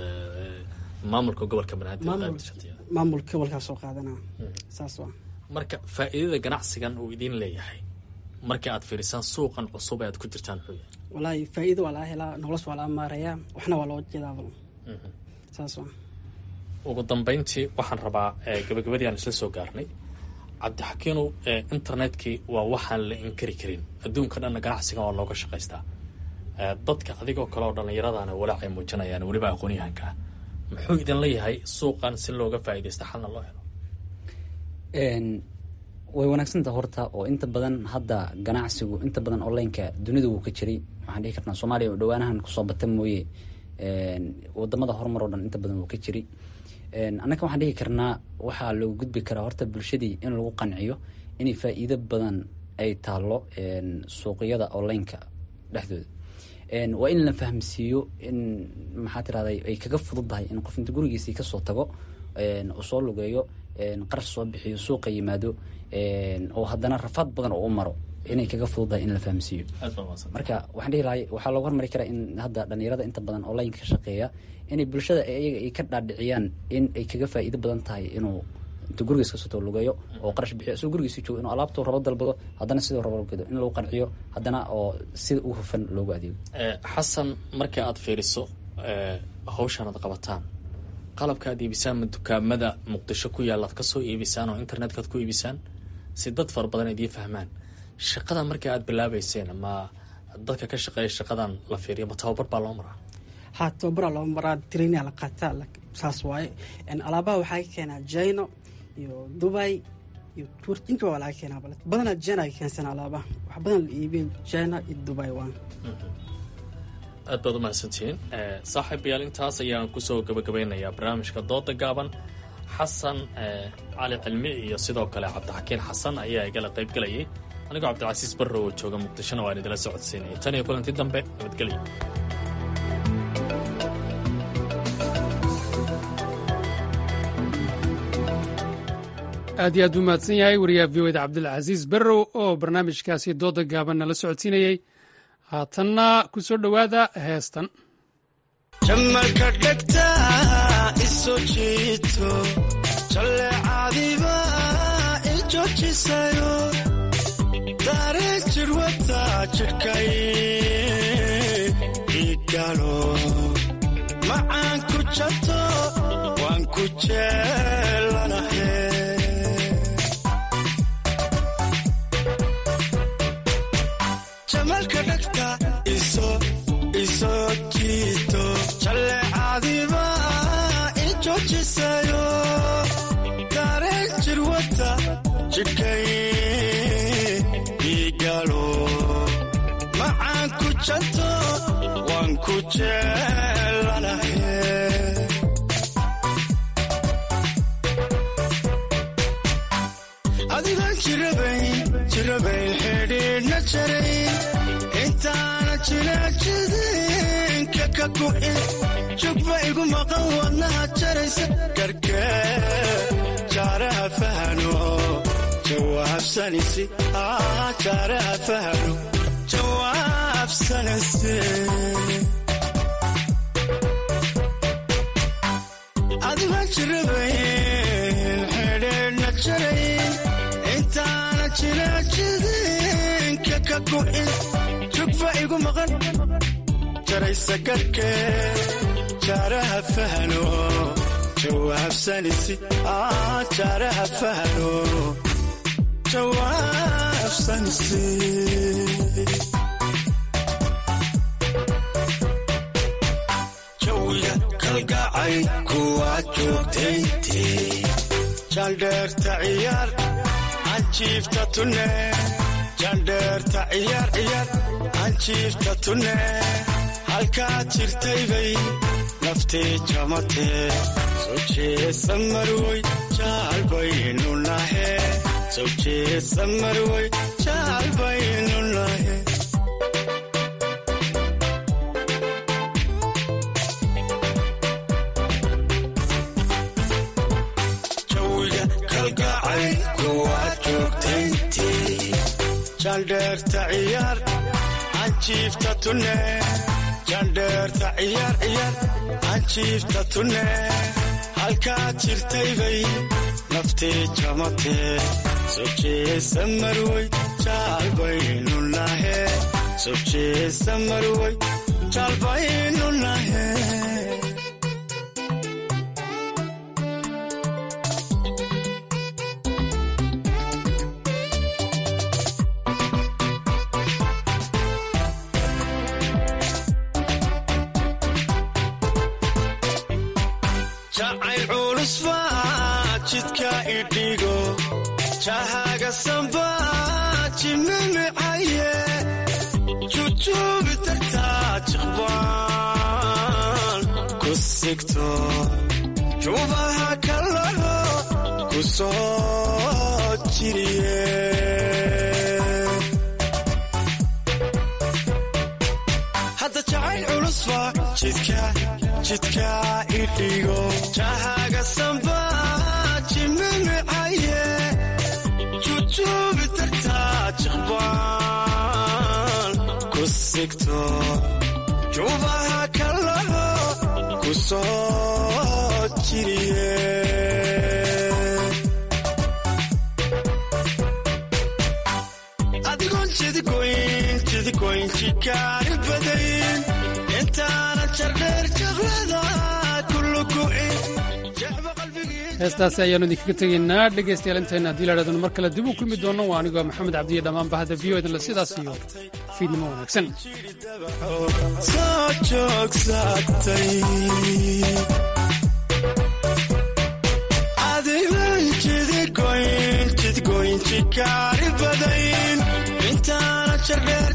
maamulka gobolka banaadir
maamulka gobolkaa soo qaadanaa saas waa
marka faa'iidada ganacsigan uu idiin leeyahay markii aad fiirisaan suuqan cusub ee aad ku jirtaan muxuu yahay
walaahi faa'iido waa laga helaa nolosha waa laga maarayaa waxna waa loo jeedaaba saas waa
ugu dambeyntii waxaan rabaa gabagabadii aan isla soo gaarnay cabdixakiinow internetkii waa waxaan la inkari karin adduunka dhanna ganacsigan waa looga shaqaystaa dadka adigoo kale oo dhallinyaradaana walaacay muujinayaan weliba aqoonyahanka ah muxuu idin leeyahay suuqan si looga faa'iidaysta xalna loo helo
way wanaagsanta horta oo inta badan hadda ganacsigu inta badan onlineka dunida wuu ka jiray waxaan dhihi karnaa soomaaliya oo dhawaanahan kusoo bata mooye wadamada horumar oo dhan inta badan wuu ka jiray annaka waxaan dhihi karnaa waxaa loogu gudbi karaa horta bulshadii in lagu qanciyo inay faa'iido badan ay taalo suuqyada onlineka dhexdooda waa in la fahamsiiyo in maxaa tirahday ay kaga fududdahay in qof inta gurigiisii kasoo tago uu soo lugeeyo qarash soo bixiyo suuqa yimaado oo haddana rafaad badan oo u maro inay kaga fududdahay in la fahamsiiyo marka waxaan dhihi lahay waxaa loogu hormari karaa in hadda dhalinyarada inta badan onlineka ka shaqeeya inay bulshada iyaga ay ka dhaadhiciyaan in ay kaga faa'iido badan tahay inuu inta gurigiis kasoo tago lugeeyo oo qarash bixiyo isagoo gurigiisi joogo inuu alaabtuu rabo dalbado haddana siduu rabo dalbado in lagu qanciyo haddana oo sida ugu hufan loogu adeego
xasan marka aad fiiriso hawshan aad qabataan qalabka aad iibisaan ma dukaamada muqdisho ku yaalla aad kasoo iibisaan oo internetka aad ku iibisaan si dad fara badan idiin fahmaan shaqadan marka aad bilaabeyseen ma dadka ka shaqeeya shaqadan la fiiriyo ma tababar baa loo maraa
ha tababaraa loo maraa trainia la qaataa saas waaye alaabaha waxaa ka keenaa jino iyo dubai iyo tur inta waa laga keenaa bale badanaa jina ay keensan alaabaha wax badan la iibiyo jina iyo dubai waa
aad baad u mahadsantihiin saaxiibayaal intaas ayaan kusoo gabagabeynayaa barnaamijka dooda gaaban xasan cali cilmi iyo sidoo kale cabdixakiin xasan ayaa igala qayb gelayay anigoo cabdilcasiis barro oo jooga muqdishona waan idila socodsiinaya tan iyo kulanti dambe nabadgelyo
aad iyo aad buu mahadsan yahay wariyaha v o da cabdilcasiis barrow oo barnaamijkaasi dooda gaaban nala socodsiinayey haatanna ku soo dhowaada heestan
jamalka dhegta iso jiito jalleecadiba i joojisayo daareen jirwata jidhkay igalo macaan ku jato waan ku jeelanahe jamalka dhegta iso iso jiito jalleecadiba i joojisayo daareen jirwata jidhkay igalo macaan ku janto waan ku jeelanahe adigaan jirabayn jirabayn xidhiidhna jarayn intaana jinaajidinka ka gu'in jugba igu maqan wadnaha jaraysa garkee jaaraha fahano jawaabsanisi jaaraha fahano jawaabsanisi adigaan jirabayn xidhiidhna jarayn intaana jinaajidinka ka gu'in jugba igu maqan jaraysa garkee jaaraha fahano jawaabsanisi jaaraha fahano jawaabsanisi jawiga kalgacay kuwaa joogtayntii jaldheerta ciyaar anjiifta tunne jaldheerta ciyaar ciyaar anjiifta tunne halkaad jirtaybay naftee jamatee soo jeesa marwoy jaalbaynu nahe soo jeesa marwoy jaalbaynu nahe jawiga kalgacay kuwaad joogtayntii jaldheerta ciyaar anjiifta tunne jaldheerta ciyaar ciyaar anjiifta tunne halkaad jirtaybay naftee jamatee soo jeesa marwoy jaalbaynu nahe soo jeesa marwoy jaalbaynu nahe jacayl culus baa jidka idhigo jahaga samba jimimicaye jujuubi tagtaa jiqbaan ku sigto juubaha kalaho ku soo jiriye hadda jacayl culus baa jidka jidka idhigo jahaga samba jimimicaye jujuubi tagtaa jiqbaan ku sigto juubaha kalaho ku soo jiriye adigoon jidigoyn jidigoyn jikaari badayn intaana jardheer jaqlada kulugu'in
heestaasi ayaanu idinkaga tegaynaa dhegaystayaal intayna haddii la dhadano mar kale dib uu kulmi doono waa anigoo maxamed cabdiya dhammaan bahda v o idinle sidaas iyo fiidnimo wanaagsan
soo joogsatay adigan jidigoyn jidgoyn jikaari badayn intaana jardheer